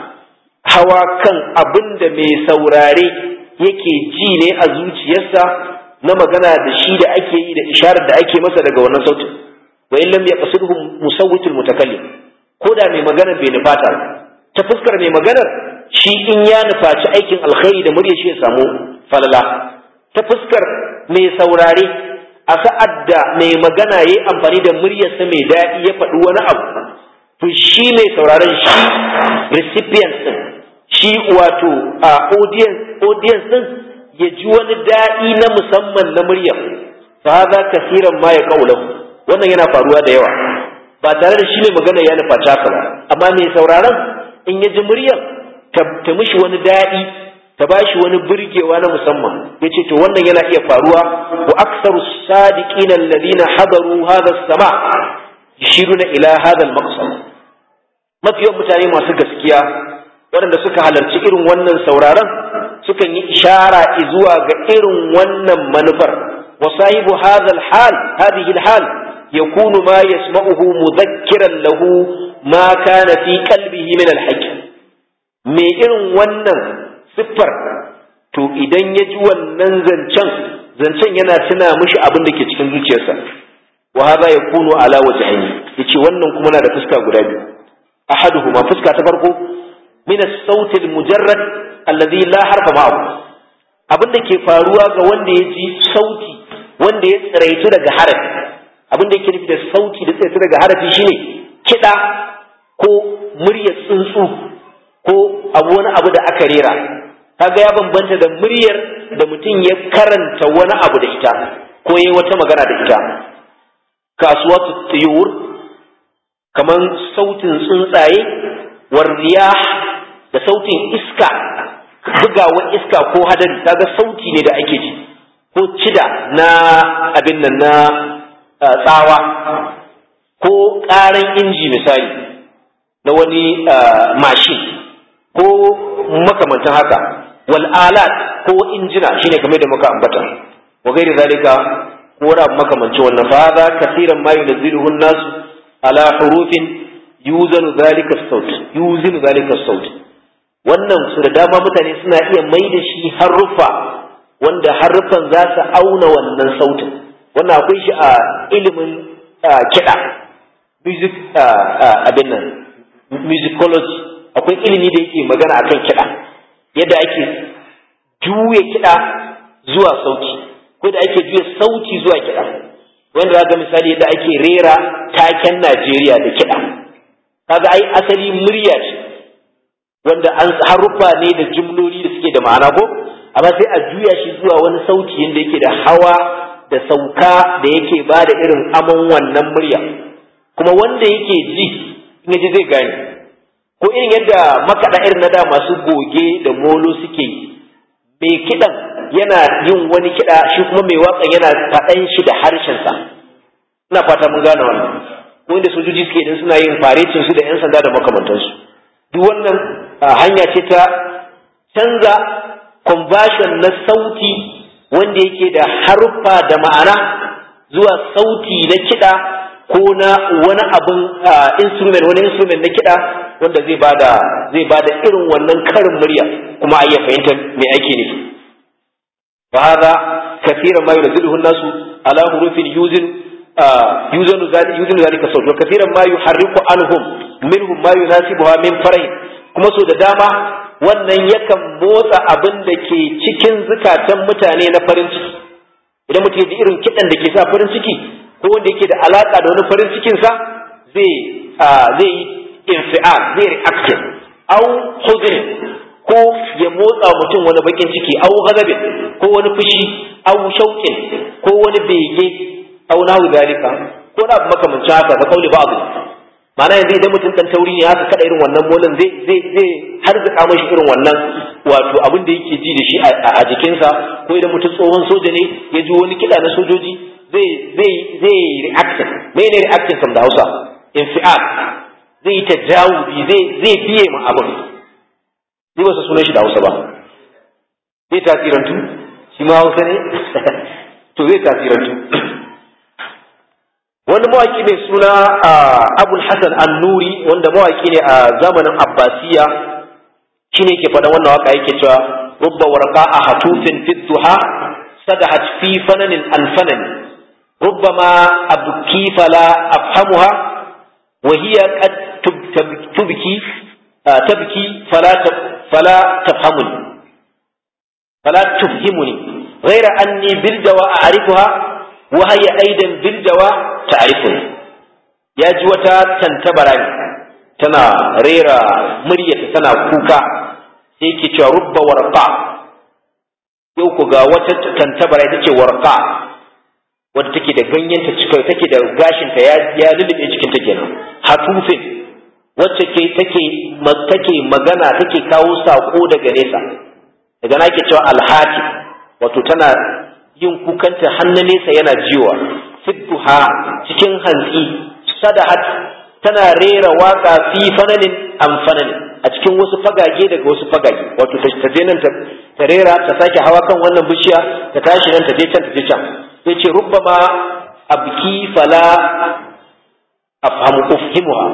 hawa kan abin da mai saurare yake ji ne a zuciyarsa na magana da shi da ake yi da isharar da ake masa daga wannan sautin wa in lam yaqsidhu musawwitul mutakallim ko da mai magana bai nufata ta fuskar mai maganar shi in ya nufaci aikin alkhairi da murya shi ya samu falala ta fuskar mai saurare a sa'ad da mai magana yayi amfani da muryarsa mai daɗi ya faɗi wani abu to shi mai sauraron shi recipient din shi wato a audience audience din ya ji wani daɗi na musamman na muryar fa hadha kasiran ma ya qaulahu wannan yana faruwa da yawa ba tare da shi ne magana ya nufa haka ba amma mai sauraron in ya ji muryar ta mishi wani daɗi ta ba shi wani burgewa na musamman ya ce to wannan yana iya faruwa wa aksaru sadiqina alladhina hadaru hadha as-sama yashiruna ila hadha al-maqsad mafiyan mutane masu gaskiya waɗanda suka halarci irin wannan sauraron sukan yi ishara zuwa ga irin wannan manufar wa sahibu hadha al-hal hadhihi al-hal yakunu ma yasma'uhu mudhakkiran lahu ma kana fi qalbihi min al-haqq me irin wannan siffar to idan ya ji wannan zancen zancen yana tuna mishi abin da ke cikin zuciyarsa wa hadha yakunu ala wajhaini yace wannan kuma na da fuska guda biyu ahaduhuma fuska ta farko min as-sawt al-mujarrad alladhi la harfa ma'ahu abin da ke faruwa ga wanda ya ji sauti wanda ya tsiraitu daga harafi abin da yake nufi da sauti da tsiraitu daga harafi shine kiɗa ko muryar tsuntsu ko abu wani abu da aka rera kaga ya bambanta da muryar da mutum ya karanta wani abu da ita ko yayi wata magana da ita kasuwa tuyur kaman sautin tsuntsaye warriya da sautin iska bugawar iska ko hadari kaga sauti ne da ake ji ko cida na abin nan na tsawa ko ƙaran inji misali na wani mashin ko makamantan haka wal alat ko injina shine kamar da muka ambata wa gairi zalika ko wani abu makamancin wannan fa hadha kaseeran ma yunziluhu an-nas ala hurufin yuzanu zalika as-saut yuzinu zalika as-saut wannan su da dama mutane suna iya mai da shi haruffa wanda haruffan za su auna wannan sautin wannan akwai shi a ilimin kiɗa music abin nan musicology akwai ilimi da yake magana akan kiɗa yadda ake juya kiɗa zuwa sauti ko da ake juya sauti zuwa kiɗa wanda za ga misali yadda ake rera taken Najeriya da kiɗa kaga ai asali murya ce wanda an haruffa ne da jumloli da suke da ma'ana ko amma sai a juya shi zuwa wani sauti yadda yake da hawa da sauka da yake ba da irin amon wannan murya kuma wanda yake ji in ji zai gane ko irin yadda makaɗa irin na da masu goge da molo suke mai kiɗan yana yin wani kiɗa shi kuma mai waƙan yana faɗan shi da harshensa ina fata mun gane wannan ko inda sojoji suke idan suna yin farecin su da 'yan sanda da makamantansu duk wannan hanya ce ta canza conversion na sauti wanda yake da haruffa da ma'ana zuwa sauti na kiɗa ko na wani abin instrument wani instrument na kiɗa wanda zai bada zai bada irin wannan karin murya kuma a iya fahimtar me ake nufi fa hada kaseeran ma yunzilu an-nasu ala hurufin yuzin yuzanu zalika yuzinu zalika sawt wa kaseeran ma yuharriku anhum minhum ma yunasibuha min farahin kuma so da dama wannan yakan motsa abin da ke cikin zukatan mutane na farin ciki idan mutum ya ji irin kiɗan da ke sa farin ciki ko wanda yake da alaka da wani farin cikinsa zai zai yi infial zai reaction au huzn ko ya motsa mutum wani bakin ciki au ghadabin ko wani fushi au shauƙin ko wani bege au nahu zalika ko na abu makamancin haka ka kauli ba'd ma'ana yanzu idan mutum dan tauri ne haka kada irin wannan molin zai zai zai har zaka mashi irin wannan wato abin da yake ji da shi a jikinsa ko idan mutum tsohon soja ne ya ji wani kiɗa na sojoji zai zai zai reaction mene reaction kam da Hausa infial zai yi tajawubi zai zai biye ma abin ni ba su sunan shi da Hausa ba zai tasirantu shi ma Hausa ne to zai tasirantu wani mawaki mai suna Abul Hassan An-Nuri wanda mawaki ne a zamanin Abbasiya shine yake faɗa wannan waka yake cewa rubba warqa a hatufin fi duha sadahat fi fananin an fanani ربما أبكي فلا أفهمها وهي قد تبكي تبكي فلا فلا تفهمني فلا تفهمني غير أني بالجوى أعرفها وهي أيضا بالجوى تعرفني يا جوتا تنتبرني tana rera muryarta tana kuka sai yake cewa rubba warqa yau ku ga wata tantabara ita ce warqa wadda take da ganyenta cikin take da gashinta ya ya lulube cikin ta kenan hatufin wacce ke take take magana take kawo sako daga nesa daga na ke cewa alhati wato tana yin kukanta hannu nesa yana jiwa fidduha cikin hantsi sadahat tana rera waka fi fananin am fananin a cikin wasu fagage daga wasu fagage wato ta je nan ta rera ta sake hawa kan wannan bishiya ta tashi nan ta je can ta je can sai ce rubbama abki fala afhamu ufhimuha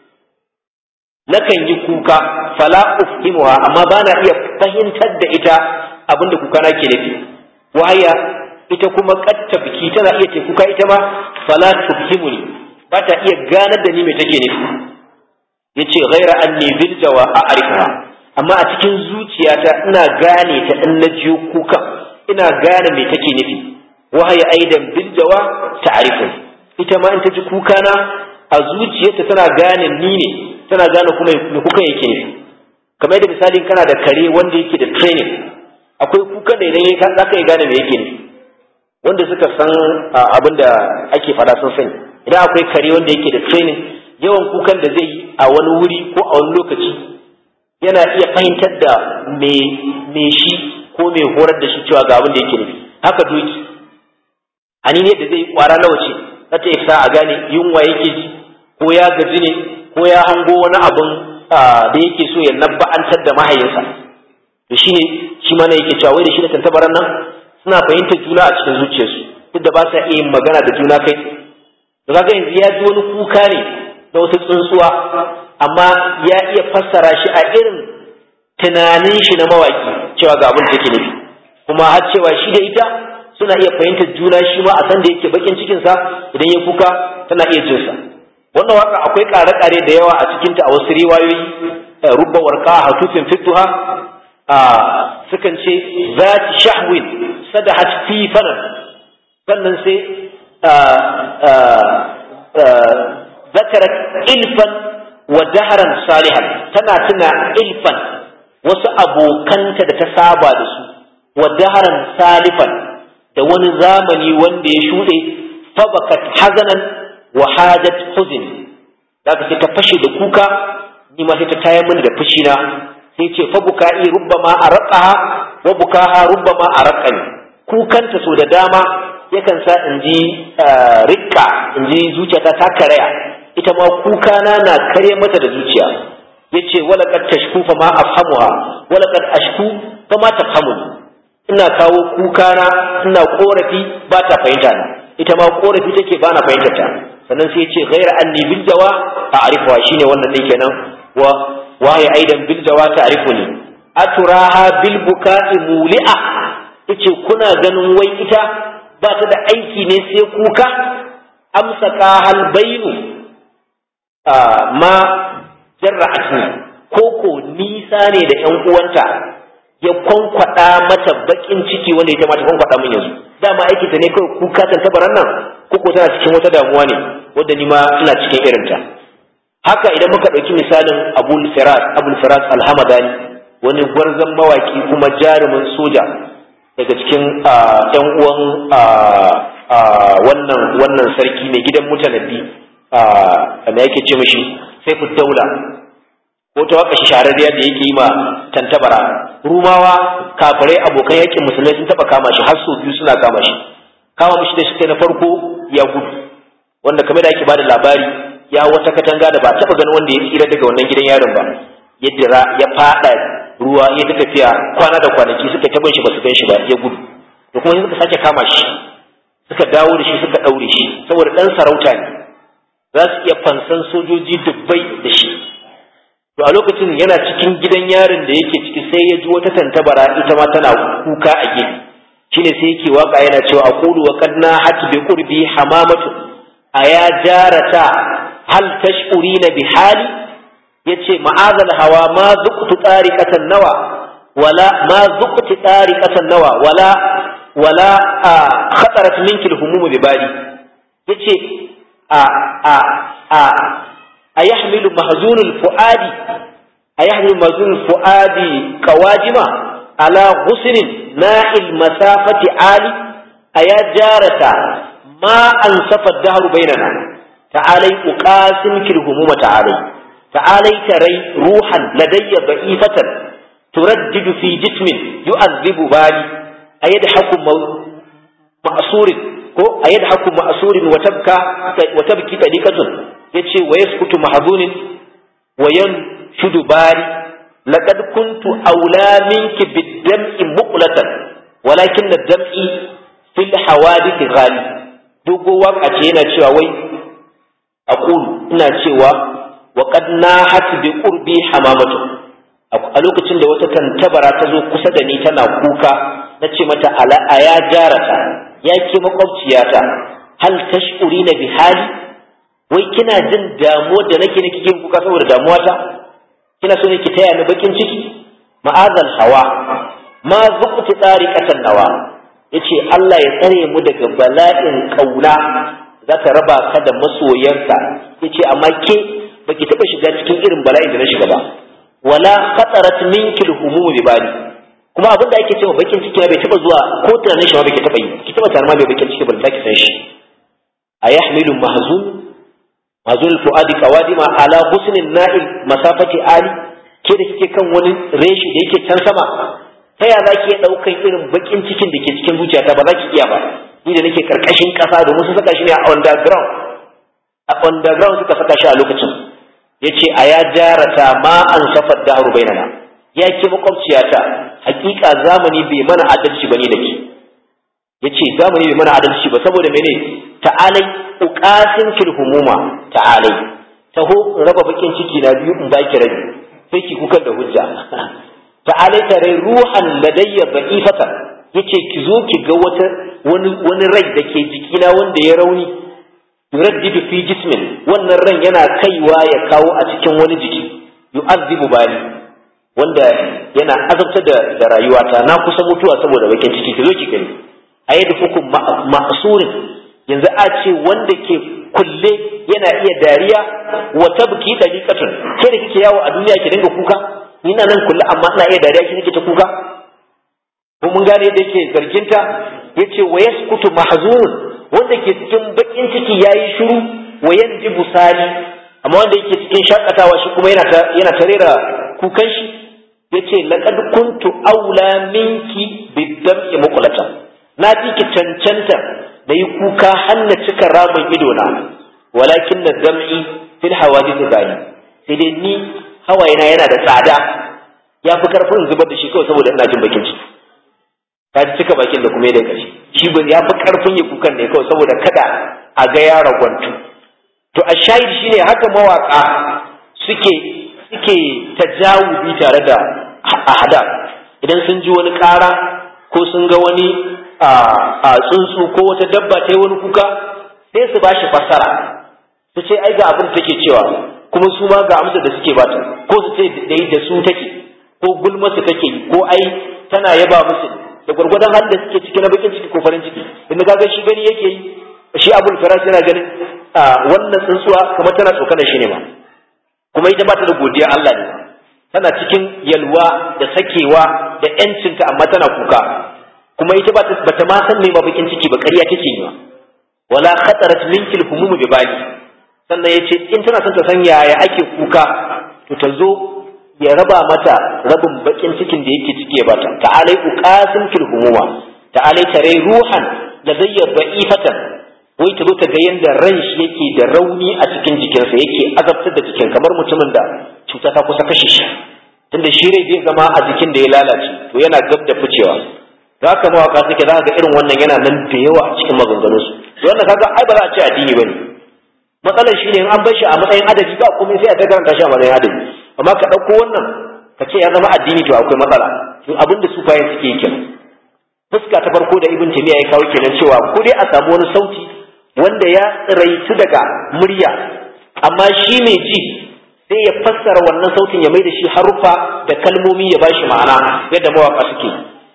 nakan yi kuka fala ufhimuha amma bana iya fahimtar da ita abinda kuka na ke nufi waya ita kuma katta biki tana iya ce kuka ita ma fala tufhimuni ba ta iya ganar da ni mai take nufi yace ghaira anni bil jawa a'rifuha amma a cikin zuciyata ina gane ta in na jiyo kuka ina gane me take nufi wahaya aidan bil jawa ta'rifu ita ma in ta ji kuka na a zuciyarta tana gane ni ne tana gane kuma me kuka yake nufi kamar yadda misalin kana da kare wanda yake da training akwai kukan da idan ka za ka yi gane me yake nufi wanda suka san abin da ake faɗa sun sani idan akwai kare wanda yake da training yawan kukan da zai yi a wani wuri ko a wani lokaci yana iya fahimtar da me shi ko mai horar da shi cewa ga abin da yake nufi haka doki hani ne da zai kwara nawa ce za ta isa a gane yunwa yake ji ko ya gaji ne ko ya hango wani abin da yake so ya nabba'antar da mahayinsa to shine shi mana yake cewa wai da shi da tantabaran nan suna fahimtar juna a cikin zuciyarsu duk da ba sa iya yin magana da juna kai to kaga yanzu ya ji wani kuka ne da wata tsuntsuwa amma ya iya fassara shi a irin tunanin shi na mawaki cewa ga abin da take nufi kuma har cewa shi da ita suna iya fahimtar juna shi ma a san da yake bakin cikin sa idan ya kuka tana iya jin sa wannan waka akwai kare-kare da yawa a cikin ta a wasu riwayoyi rubba warqa hatufin fituha sukan ce zati shahwin sadahat fi fanan sannan sai ذكرت إلفا ودهرا صالحا تنا تنا إلفا wasu abokanta da ta saba da su wa daharan salifan da wani zamani wanda ya shuɗe fabakat hazanan wa hajat huzn da ka sai ta fashe da kuka ni ma sai ta tayar mini da fushina sai ce fa buka'i rubbama arqaha wa bukaha rubbama arqani kukanta so da dama yakan sa in ji rikka in ji zuciyata ta karaya ita ma kuka na na kare mata da zuciya yace wala qad tashku fa ma afhamuha wala qad ashku fa ma tafhamu ina kawo kuka na ina korafi ba ta fahimta na ita ma korafi take ba na fahimtar ta sannan sai yace ghaira anni bil jawa a'rifuha shine wannan din kenan wa waye aidan bil jawa ta'rifuni aturaha bil buka'i muli'a yace kuna ganin wai ita ba ta da aiki ne sai kuka amsa hal bainu ma jarra'atni koko nisa ne da ƴan uwanta ya kwankwada mata bakin ciki wanda ita ma ta kwankwada min yanzu dama aiki ta ne kawai kuka tan tabaran nan koko tana cikin wata damuwa ne wanda ni ma ina cikin irinta haka idan muka ɗauki misalin abul firas abul firas alhamadani wani gwarzon mawaki kuma jarumin soja daga cikin ‘yan uwan wannan wannan sarki mai gidan mutanabbi da yake ce mashi sai ku daula ko ta waka shahararriya da yake yi ma tantabara rumawa kafirai abokan yakin musulmai sun taba kama shi har sau biyu suna kama shi kama mishi da shi na farko ya gudu wanda kamar da ake bada labari ya wata katanga da ba taba ganin wanda ya tsira daga wannan gidan yaron ba ya dira ya fada ruwa ya ta tafiya kwana da kwanaki suka ta bin shi ba su gan shi ba ya gudu da kuma suka sake kama shi suka dawo da shi suka daure shi saboda dan sarauta ne za su iya fansan sojoji dubbai da shi to a lokacin yana cikin gidan yarin da yake ciki sai ya ji wata tantabara ita ma tana kuka a gefe shine sai yake waka yana cewa aqulu wa qad nahat bi qurbi hamamatu aya jarata hal tash'urina bi hali yace ma'azal hawa ma zuqtu tariqatan nawa wala ma zuqtu tariqatan nawa wala wala khatarat minki al-humum bi bali yace a a a ayahmilu mahzunul fuadi ayahmilu mahzunul fuadi qawajima ala ghusnin na'il masafati ali aya jarata ma ansafa dahru bainana ta'alai uqasim kil humuma ta'alai ta'alai tarai ruhan ladayya da'ifatan turaddidu fi jismin yu'adhibu bali ayadhaku ma'surin ko ayadhaku ma'surin wa tabka wa tabki tadiqatun yace wa yaskutu mahzunin wa yanshudu bali laqad kuntu awla minki bid-dam'i muqlatan walakin ad-dam'i fil hawadith ghali dogo waka ce yana cewa wai aqulu ina cewa wa qad nahat bi qurbi hamamatu a lokacin da wata tantabara ta zo kusa da ni tana kuka na ce mata ala aya jarata ya ke makwabciyata hal tash'urina bi hali wai kina jin damuwa da nake nake kin kuka saboda damuwata kina so ne ki taya ni bakin ciki ma'azal hawa ma zuqti tariqatan nawa yace Allah ya tsare mu daga bala'in kauna za ta raba ka da masoyanka yace amma ke baki taba shiga cikin irin bala'in da na shiga ba wala khatarat minki al-humum bi bali kuma abin da ake cewa bakin ciki bai taba zuwa ko tunanin shi ba bai taba yi ki taba tarma bai bakin ciki ba da ki san shi ayahmilu mahzun mahzun fuadi qawadima ala husnin na'il masafati ali ke da kike kan wani reshi da yake can sama ta ya za ki iya ɗaukan irin bakin cikin da ke cikin zuciyata ba za ki iya ba ni da nake karkashin ƙasa domin sun saka shi ne a underground a underground suka saka shi a lokacin ya ce a ya jarata ma an safar da haru bainana ya ke makwabciyata hakika zamani bai mana adalci ba ne da ke ya ce zamani bai mana adalci ba saboda mene ta'alai uqasin kil humuma ta'alai taho in raba bakin ciki na biyu in baki rabi sai ki kukan da hujja ta'alai tare ruhan ladayya da'ifata yace ki zo ki ga wata wani wani rai da ke jikina wanda ya rauni yuraddidu fi jismin wannan ran yana kaiwa ya kawo a cikin wani jiki yu'azzibu bali wanda yana azabta da, da rayuwata na kusa mutuwa saboda bakin ciki ki zo ki gani a yadda hukum ma'asurin yanzu a ce wanda ke kulle yana iya dariya wa tabki daliqatun ke da kike yawo a duniya ki dinga kuka ni na nan kulle amma ina iya dariya ki nake ta kuka ko mun gane yadda yake zarginta yace wa yaskutu mahzunun wanda ke cikin bakin ciki yayi shiru wa yanji busali amma wanda yake cikin shakatawa shi kuma yana ta yana ta rera kukan shi yace laqad kuntu aula minki bidam'i muqlata na fi ki cancanta da yi kuka hanna cika ramin ido na walakin na dam'i fil hawadith gani sai dai ni hawayena yana da tsada ya fi karfin zubar da shi kawai saboda ina jin bakin ciki ta ji cika bakin da kuma ya da ƙarshe shi ba ya fi karfin ya kukan ne kawai saboda kada a ga ya ragwantu to a shahid shine haka mawaka suke suke tajawubi tare da ahada idan sun ji wani ƙara ko sun ga wani a tsuntsu ko wata dabba ta yi wani kuka sai su ba shi fassara su ce ai ga abin da take cewa kuma su ma ga amsa da suke bata ko su ce dai da su take ko gulma su take ko ai tana yaba musu da gwargwadon halin da suke ciki na bakin ciki ko farin ciki inda kaga shi gani yake yi shi abul firash yana ganin wannan tsuntsuwa kamar tana tsokanar shi ne ma kuma ita ba ta da godiya Allah ne tana cikin yalwa da sakewa da yancinta amma tana kuka kuma ita ba ta ma san me ba bakin ciki ba ƙarya take yi ma wala khatarat minkil humum bi bali sannan yace in tana son ta san yaya ake kuka to ta zo ya raba mata rabin bakin cikin da yake ciki ya bata ta'alai uqasim fil humuma ta'alai tare ruhan da zayyar da'ifatan wai ta zo ta ga yanda ran shi yake da rauni a cikin jikinsa yake azabtar da jikin kamar mutumin da cuta ta kusa kashe shi tunda shi rai zai zama a jikin da ya lalace to yana gab da ficewa za ka mawaka suke za ga irin wannan yana nan da yawa a cikin maganganunsu wannan kaga ai ba za a ce addini bane matsalar shi ne in an bar shi a matsayin adabi ba komai sai a ta karanta shi a matsayin adabi amma ka ɗauko wannan ka ce ya zama addini to akwai matsala to abinda su bayan suke yi kenan fuska ta farko da ibn taymiya ya kawo kenan cewa ko dai a samu wani sauti wanda ya tsiraitu daga murya amma shi mai ji sai ya fassara wannan sautin ya mai da shi harufa da kalmomi ya bashi ma'ana yadda mawaka suke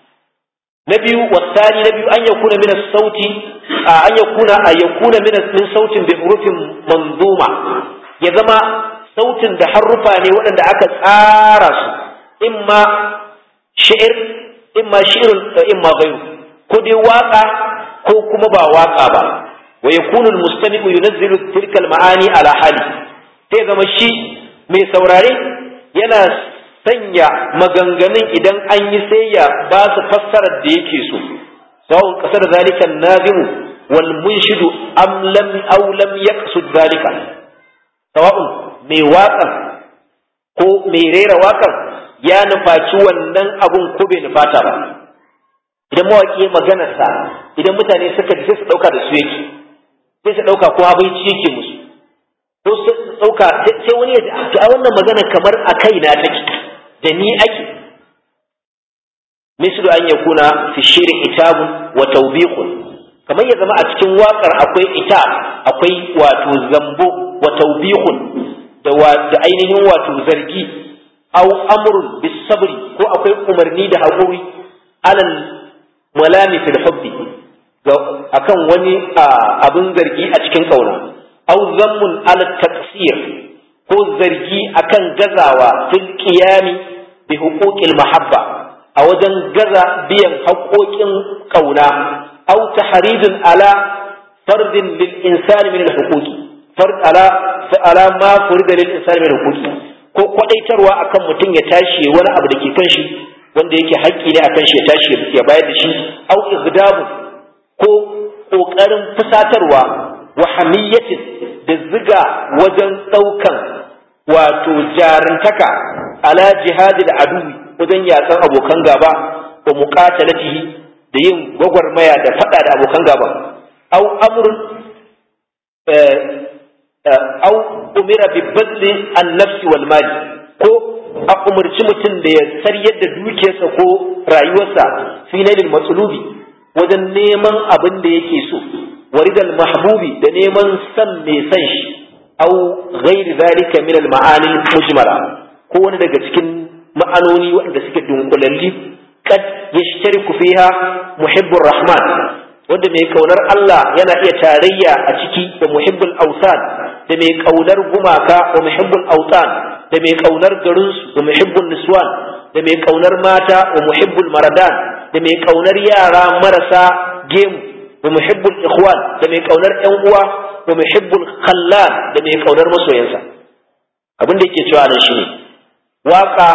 na biyu wasani na biyu an yakuna min sauti an yakuna a yakuna min min sautin bi hurufin manzuma ya zama sautin da harrufa ne waɗanda aka tsara su imma shi'ir imma shi'irun imma ghayru ko dai waka ko kuma ba waka ba wa yakunu almustami'u yunazzilu tilka almaani ala hali sai zama shi mai saurare yana sanya maganganun idan an yi sai ya ba su fassarar da yake so sawun kasar zalika nazimu wal munshidu am lam aw lam yaqsud zalika sawa'un mai waƙan ko mai rera waƙan ya nufaci wannan abun ko bai nufata ba idan mawaƙi ya maganarsa idan mutane suka ji sai su ɗauka da su yake sai su ɗauka ko abinci yake musu ko su ɗauka sai wani ya ji a wannan magana kamar a kaina take da ni ake mislu an yakuna fi shirin itabun wa tawbiqun kamar ya zama a cikin waƙar akwai itab akwai wato zambo wa tawbiqun da da ainihin wato zargi aw amrun bis sabri ko akwai umarni da haƙuri alal malami fil hubbi akan wani abin zargi a cikin kauna aw zammun ala taqsir ko zargi akan gazawa fil qiyami bi huquqil mahabba a wajen gaza biyan haƙoƙin kauna aw tahridun ala fardin lil insani min al huquqi fard ala ala ma furida lil insani min al huquqi ko kwadaitarwa akan mutum ya tashi wani abu da ke kan shi wanda yake haƙƙi ne akan shi ya tashi ya bayar da shi aw igdabu ko ƙoƙarin fusatarwa wa hamiyyatin da ziga wajen ɗaukan wato jarantaka ala jihadil aduwi wajen yatsan abokan gaba wa muqatalatihi da yin gwagwarmaya da faɗa da abokan gaba aw amrun aw umira bi badli an nafsi wal mali ko a umarci mutum da ya saryar da dukiyarsa ko rayuwarsa fi nailil matsulubi wajen neman abin da yake so waridal mahbubi da neman san mai san shi au ghairi zalika min al ma'ani mujmala ko wani daga cikin ma'anoni waɗanda suke dunkulalli kad yashtariku fiha muhibbur rahman wanda mai kaunar Allah yana iya tarayya a ciki da muhibbul awsan da mai kaunar gumaka wa muhibbul awtan da mai kaunar garinsu da muhibbul niswan da mai kaunar mata wa muhibbul maradan da mai kaunar yara marasa gemu da muhibbul ikhwan da mai kaunar ƴan uwa da muhibbul khallal da mai kaunar masoyansa abin da yake cewa nan shine waka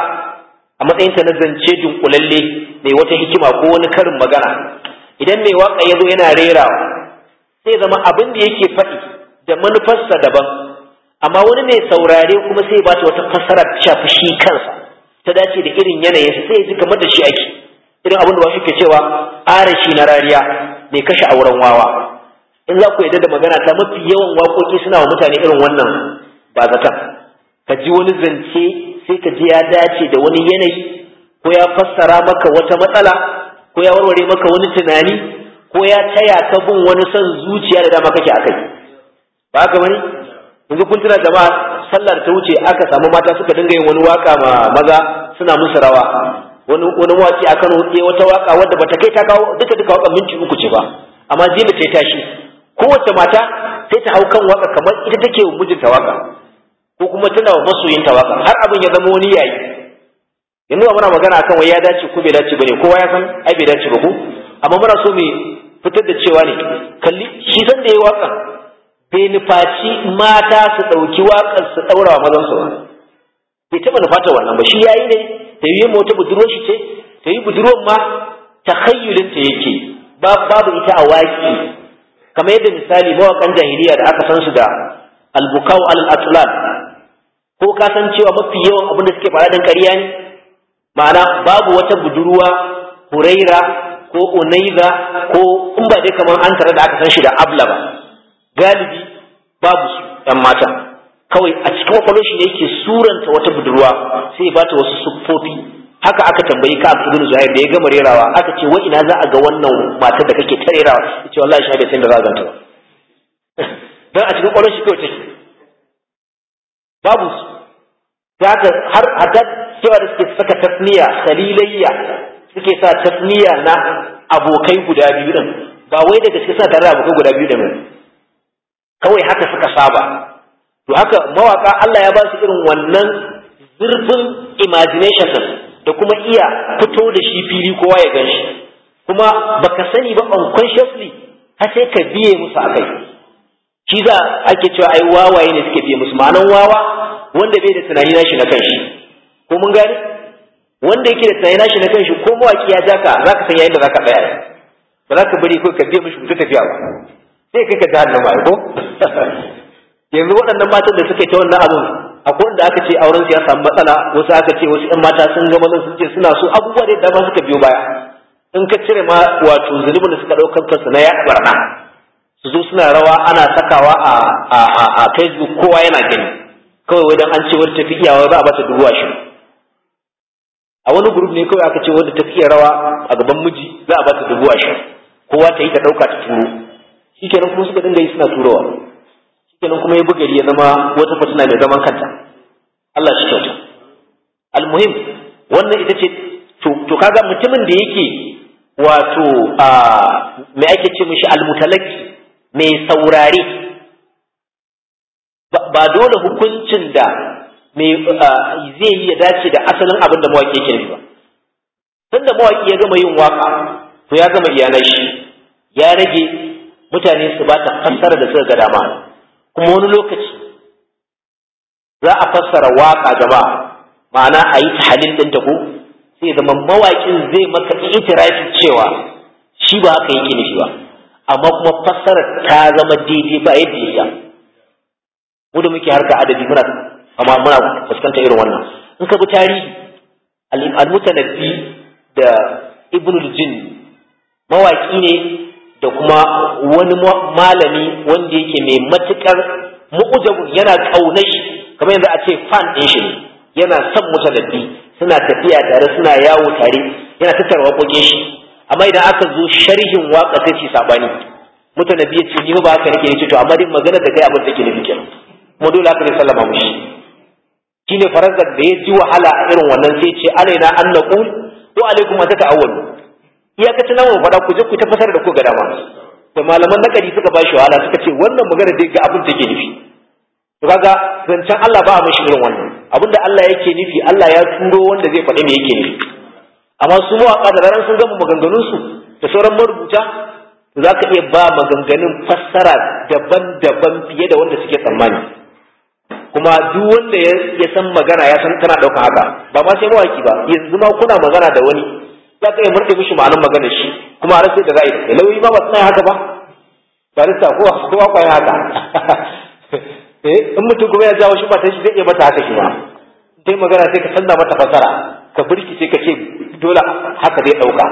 a matsayin ta na zance dunkulalle mai wata hikima ko wani karin magana idan mai waka ya zo yana rerawa sai zama abin da yake faɗi da manufarsa daban amma wani mai saurare kuma sai ba ta wata fassara ta shafi shi kansa ta dace da irin yanayinsa sai ya ji kamar da shi ake irin abin da wasu ke cewa arashi na rariya mai kashe auren wawa in za ku yadda da magana ta mafi yawan waƙoƙi suna wa mutane irin wannan ba zaton ka ji wani zance sai ka ji ya dace da wani yanayi ko ya fassara maka wata matsala ko ya warware maka wani tunani ko ya taya ka bin wani son zuciya da dama kake akai ba haka bane yanzu kun tuna jama'a sallar ta wuce aka samu mata suka dinga yin wani waka ma maza suna musu rawa wani wani mawaki a Kano ya wata waka wadda bata kai ta kawo duka duka waka minti uku ce ba amma zina ta tashi kowace mata sai ta hau kan waka kamar ita take wa mijinta waka ko kuma tana wa masoyinta waka har abin ya zama wani yayi yanzu ba muna magana akan wai ya dace ko bai dace bane kowa ya san ai bai dace ba ko amma muna so mu fitar da cewa ne kalli shi san da yayi waka bai nufaci mata su ɗauki waƙar su ɗaura wa mazansu ba bai taɓa nufata wannan ba shi yayi ne ta yi mota budurwar shi ce ta yi budurwar ma takhayyulin ta yake babu ita a waƙi kamar yadda misali mawaƙan jahiliya da aka san su da albukau al atlan ko ka san cewa mafi yawan abin da suke faɗa dan ƙarya ne ma'ana babu wata budurwa huraira ko unaiza ko in ba dai kamar an tare da aka san shi da abla ba galibi babu su ‘yan mata kawai a cikin kwakwalwar shi ne yake suranta wata budurwa sai ya bata wasu siffofi haka aka tambayi ka ibn zuhair da ya gama rerawa aka ce wai ina za a ga wannan matar da kake ta rerawa yace wallahi shi bai san da za a ganta ba dan a cikin kwakwalwar shi kawai take babu su haka har hatta cewa da suke saka tasniya khalilayya suke sa tasniya na abokai guda biyu din ba wai daga suke sa tare da abokai guda biyu din kawai haka suka saba to to haka mawaka Allah ya ba su irin wannan zurfin imagination din da kuma iya fito da shi fili kowa ya gan shi kuma baka sani ba unconsciously har sai ka biye musu akai shi za ake cewa ai wawaye ne suke biye musu ma'anan wawa wanda bai da tunani nashi na kanshi ko mun gane wanda yake da tunani nashi na kanshi ko mawaki ya jaka zaka san yayin da zaka tsaya ba za ka bari ko ka biye mishi ku tafiya ba sai kai ka jahannama ko yanzu waɗannan matan da suke ta wannan abin akwai wanda aka ce auren su ya samu matsala wasu aka ce wasu ƴan mata sun ga mazan sun ce suna so abubuwa da dama suka biyo baya in ka cire ma wato zunubin da suka ɗaukar kansu na ya barna su zo suna rawa ana sakawa a a a Facebook kowa yana gani kawai wajen an ce wata tafi iyawa za a bata dubu ashirin a wani group ne kawai aka ce wanda tafi iya rawa a gaban miji za a bata dubu ashirin kowa ta yi ta ɗauka ta turo shikenan kuma suka dinga yi suna turowa kenan kuma ya bugari ya zama wata fitina mai zaman kanta Allah shi kyauta almuhim wannan ita ce to kaga mutumin da yake wato a me ake ce mishi almutalaki mai saurare ba dole hukuncin da mai zai yi ya dace da asalin abin da mawaki yake nufi ba tunda mawaki ya gama yin waka to ya gama iyalan shi ya rage mutane su ba ta fassara da suka ga dama kuma wani lokaci za a fassara waka gaba ma'ana a yi tahalil ɗin ta ko sai zama mawaƙin zai maka itirafi cewa shi ba haka yake nufi ba amma kuma fassara ta zama daidai ba yadda ya mu da muke harka adabi muna amma muna fuskanta irin wannan in ka bi tarihi al-mutanabbi da ibnul jinn mawaki ne da kuma wani malami wanda yake mai matukar mu'ujabun yana kaunar shi kamar yanzu a ce fan ɗin shi yana son mutanabbi suna tafiya tare suna yawo tare yana tattara waƙoƙin shi amma idan aka zo sharhin waka sai ci sabani mutanabbi ya ce ni ba haka nake ne to amma dai magana da kai abin da ke nufi kenan kuma dole haka ne sallama mushi shine farazar da ya ji wahala a irin wannan sai ce alaina an naqul wa alaikum an tata'awwalu iyakacin nan faɗa ku je ku ta fasar da ku ga dama da malaman nakari suka ba shi wahala suka ce wannan magana dai ga abin take nufi to kaga zancen Allah ba a mashi irin wannan abinda Allah yake nufi Allah ya turo wanda zai faɗi me yake nufi amma su mawaƙa da ranar sun gama maganganun su da sauran marubuta to za ka iya ba maganganun fassara daban-daban fiye da wanda suke tsammani kuma duk wanda ya san magana ya san tana ɗaukan haka ba ma sai mawaki ba yanzu ma kuna magana da wani za ka iya murɗe mishi ma'anar maganar shi kuma a rasa da za a yi lauyi ma ba suna haka ba barista ko kowa kwaye haka eh in mutum kuma ya jawo shi ba shi zai iya mata haka shi ma dai magana sai ka canza mata fasara ka burki sai ka ce dole haka zai ɗauka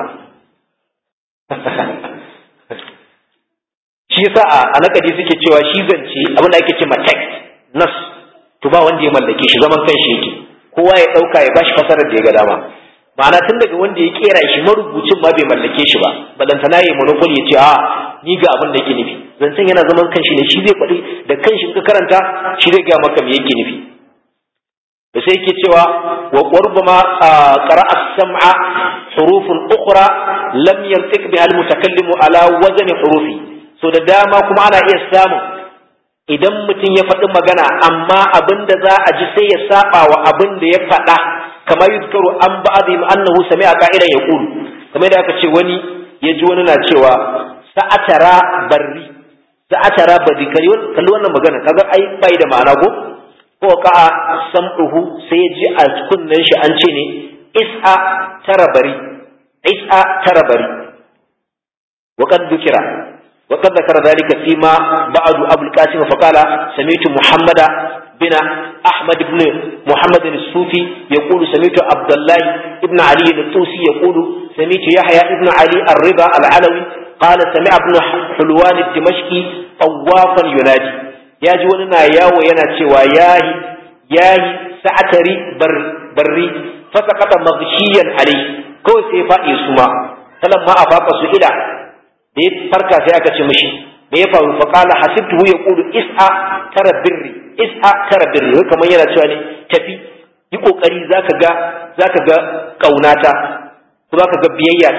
shi yasa a nakadi suke cewa shi zance abin da ake ce ma text nas to ba wanda ya mallake shi zaman kanshi yake kowa ya ɗauka ya bashi fasarar da ya ga dama ma'ana tun daga wanda ya kera shi marubucin ma bai mallake shi ba balantana ya monopoly ya ce a ni ga abin da yake nufi zancen yana zaman kanshi ne shi zai faɗi da kanshi ka karanta shi zai gaya maka me yake nufi da sai yake cewa wa qurbama qara'a sam'a hurufun ukhra lam yantiq biha al-mutakallimu ala wazni hurufi so da dama kuma ana iya samun idan mutum ya faɗi magana amma abin da za a ji sai ya saba wa abin da ya faɗa kama yuzkaru an ba'dhim annahu sami'a qa'ilan yaqulu kamar da aka ce wani ya ji wani na cewa sa'atara barri sa'atara barri kalli wannan magana kaga ai bai da ma'ana ko ko ka'a sam'uhu sai ya ji a kunnen shi an ce ne is'a tara bari is'a tara bari wa qad dhukira وقد ذكر ذلك فيما بعد أبو القاسم فقال سمعت محمد بن أحمد بن محمد الصوفي يقول سمعت عبد الله بن علي الطوسي يقول سمعت يحيى بن علي الرضا العلوي قال سمع ابن حلوان الدمشقي طوافا ينادي يا جوانا يا وينا شوى ياهي ياهي سعتري بر بري فسقط مغشيا عليه كو سيفا يسمع فلما أفاق سئلا da ya farka sai aka ce mishi me ya faru fa qala hasibtuhu yaqulu is'a tara birri is'a tara birri wai kamar yana cewa ne tafi yi kokari zaka ga zaka ga kaunata ko zaka ga biyayya ta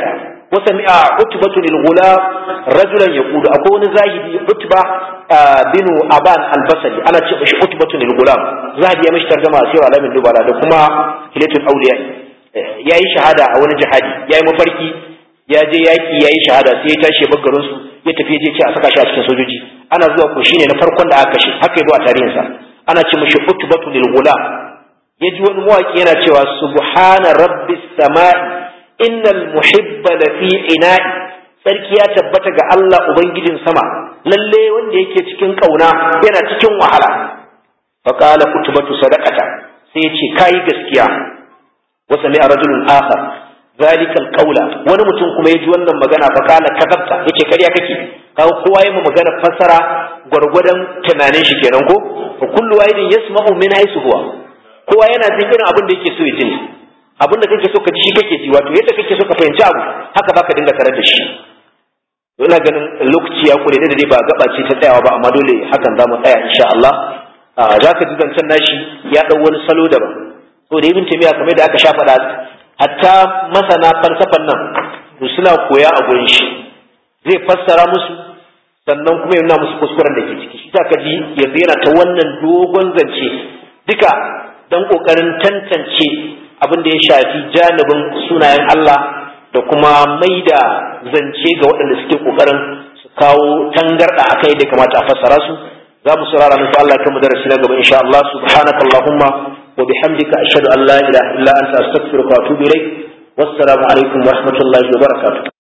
وسمع عتبة للغلام رجلا يقول أكون زاهدي عتبة بن أبان البصري أنا تشبش عتبة للغلام زاهدي يمشي ترجمة سيرة على من دبالة دكما هلية الأولياء ya yi shahada a wani jihadi ya yi mafarki ya je yaƙi ya yi shahada sai ya tashi ya garin su ya tafi je ce a saka shi a cikin sojoji ana zuwa ko shine na farkon da aka kashe haka yazo a tarihinsa ana ce mishi utbatu lil gulam ya ji wani mawaki yana cewa subhana rabbis samai innal muhibba lafi ina'i sarki ya tabbata ga Allah ubangijin sama lalle wanda yake cikin kauna yana cikin wahala faqala utbatu sadaqata sai ya ce kai gaskiya wa sami'a rajulun akhar zalika alqawla wani mutum kuma yaji wannan magana faqala kadabta yace kariya kake kawo kowa yayi magana fasara gwargwadon tunanin shi kenan ko fa kullu wahidin yasma'u min haythu huwa kowa yana jin irin abin da yake so ya ji abin da kake so ka ji shi kake ji wato yadda kake so ka fahimci abu haka zaka dinga tarar da shi ina ganin lokaci ya kure da dai ba gaba ce ta tsayawa ba amma dole hakan za mu tsaya insha Allah za ka ji zancen nashi ya ɗau wani salo daban to da ibn taymiya kamar da aka sha faɗa hatta masana falsafan nan to suna koya a gurin shi zai fassara musu sannan kuma ya nuna musu kuskuren da ke ciki shi ka ji yanzu yana ta wannan dogon zance duka don kokarin tantance abin da ya shafi janibin sunayen Allah da kuma mai da zance ga waɗanda suke kokarin su kawo tangarɗa a kai da kamata a fassara su za mu saurara nufi Allah kan mu darasi na gaba insha Allah subhanaka Allahumma wa bihamdika ashhadu an la ilaha illa anta astaghfiruka wa atubu ilaik wassalamu alaikum wa rahmatullahi wa barakatuh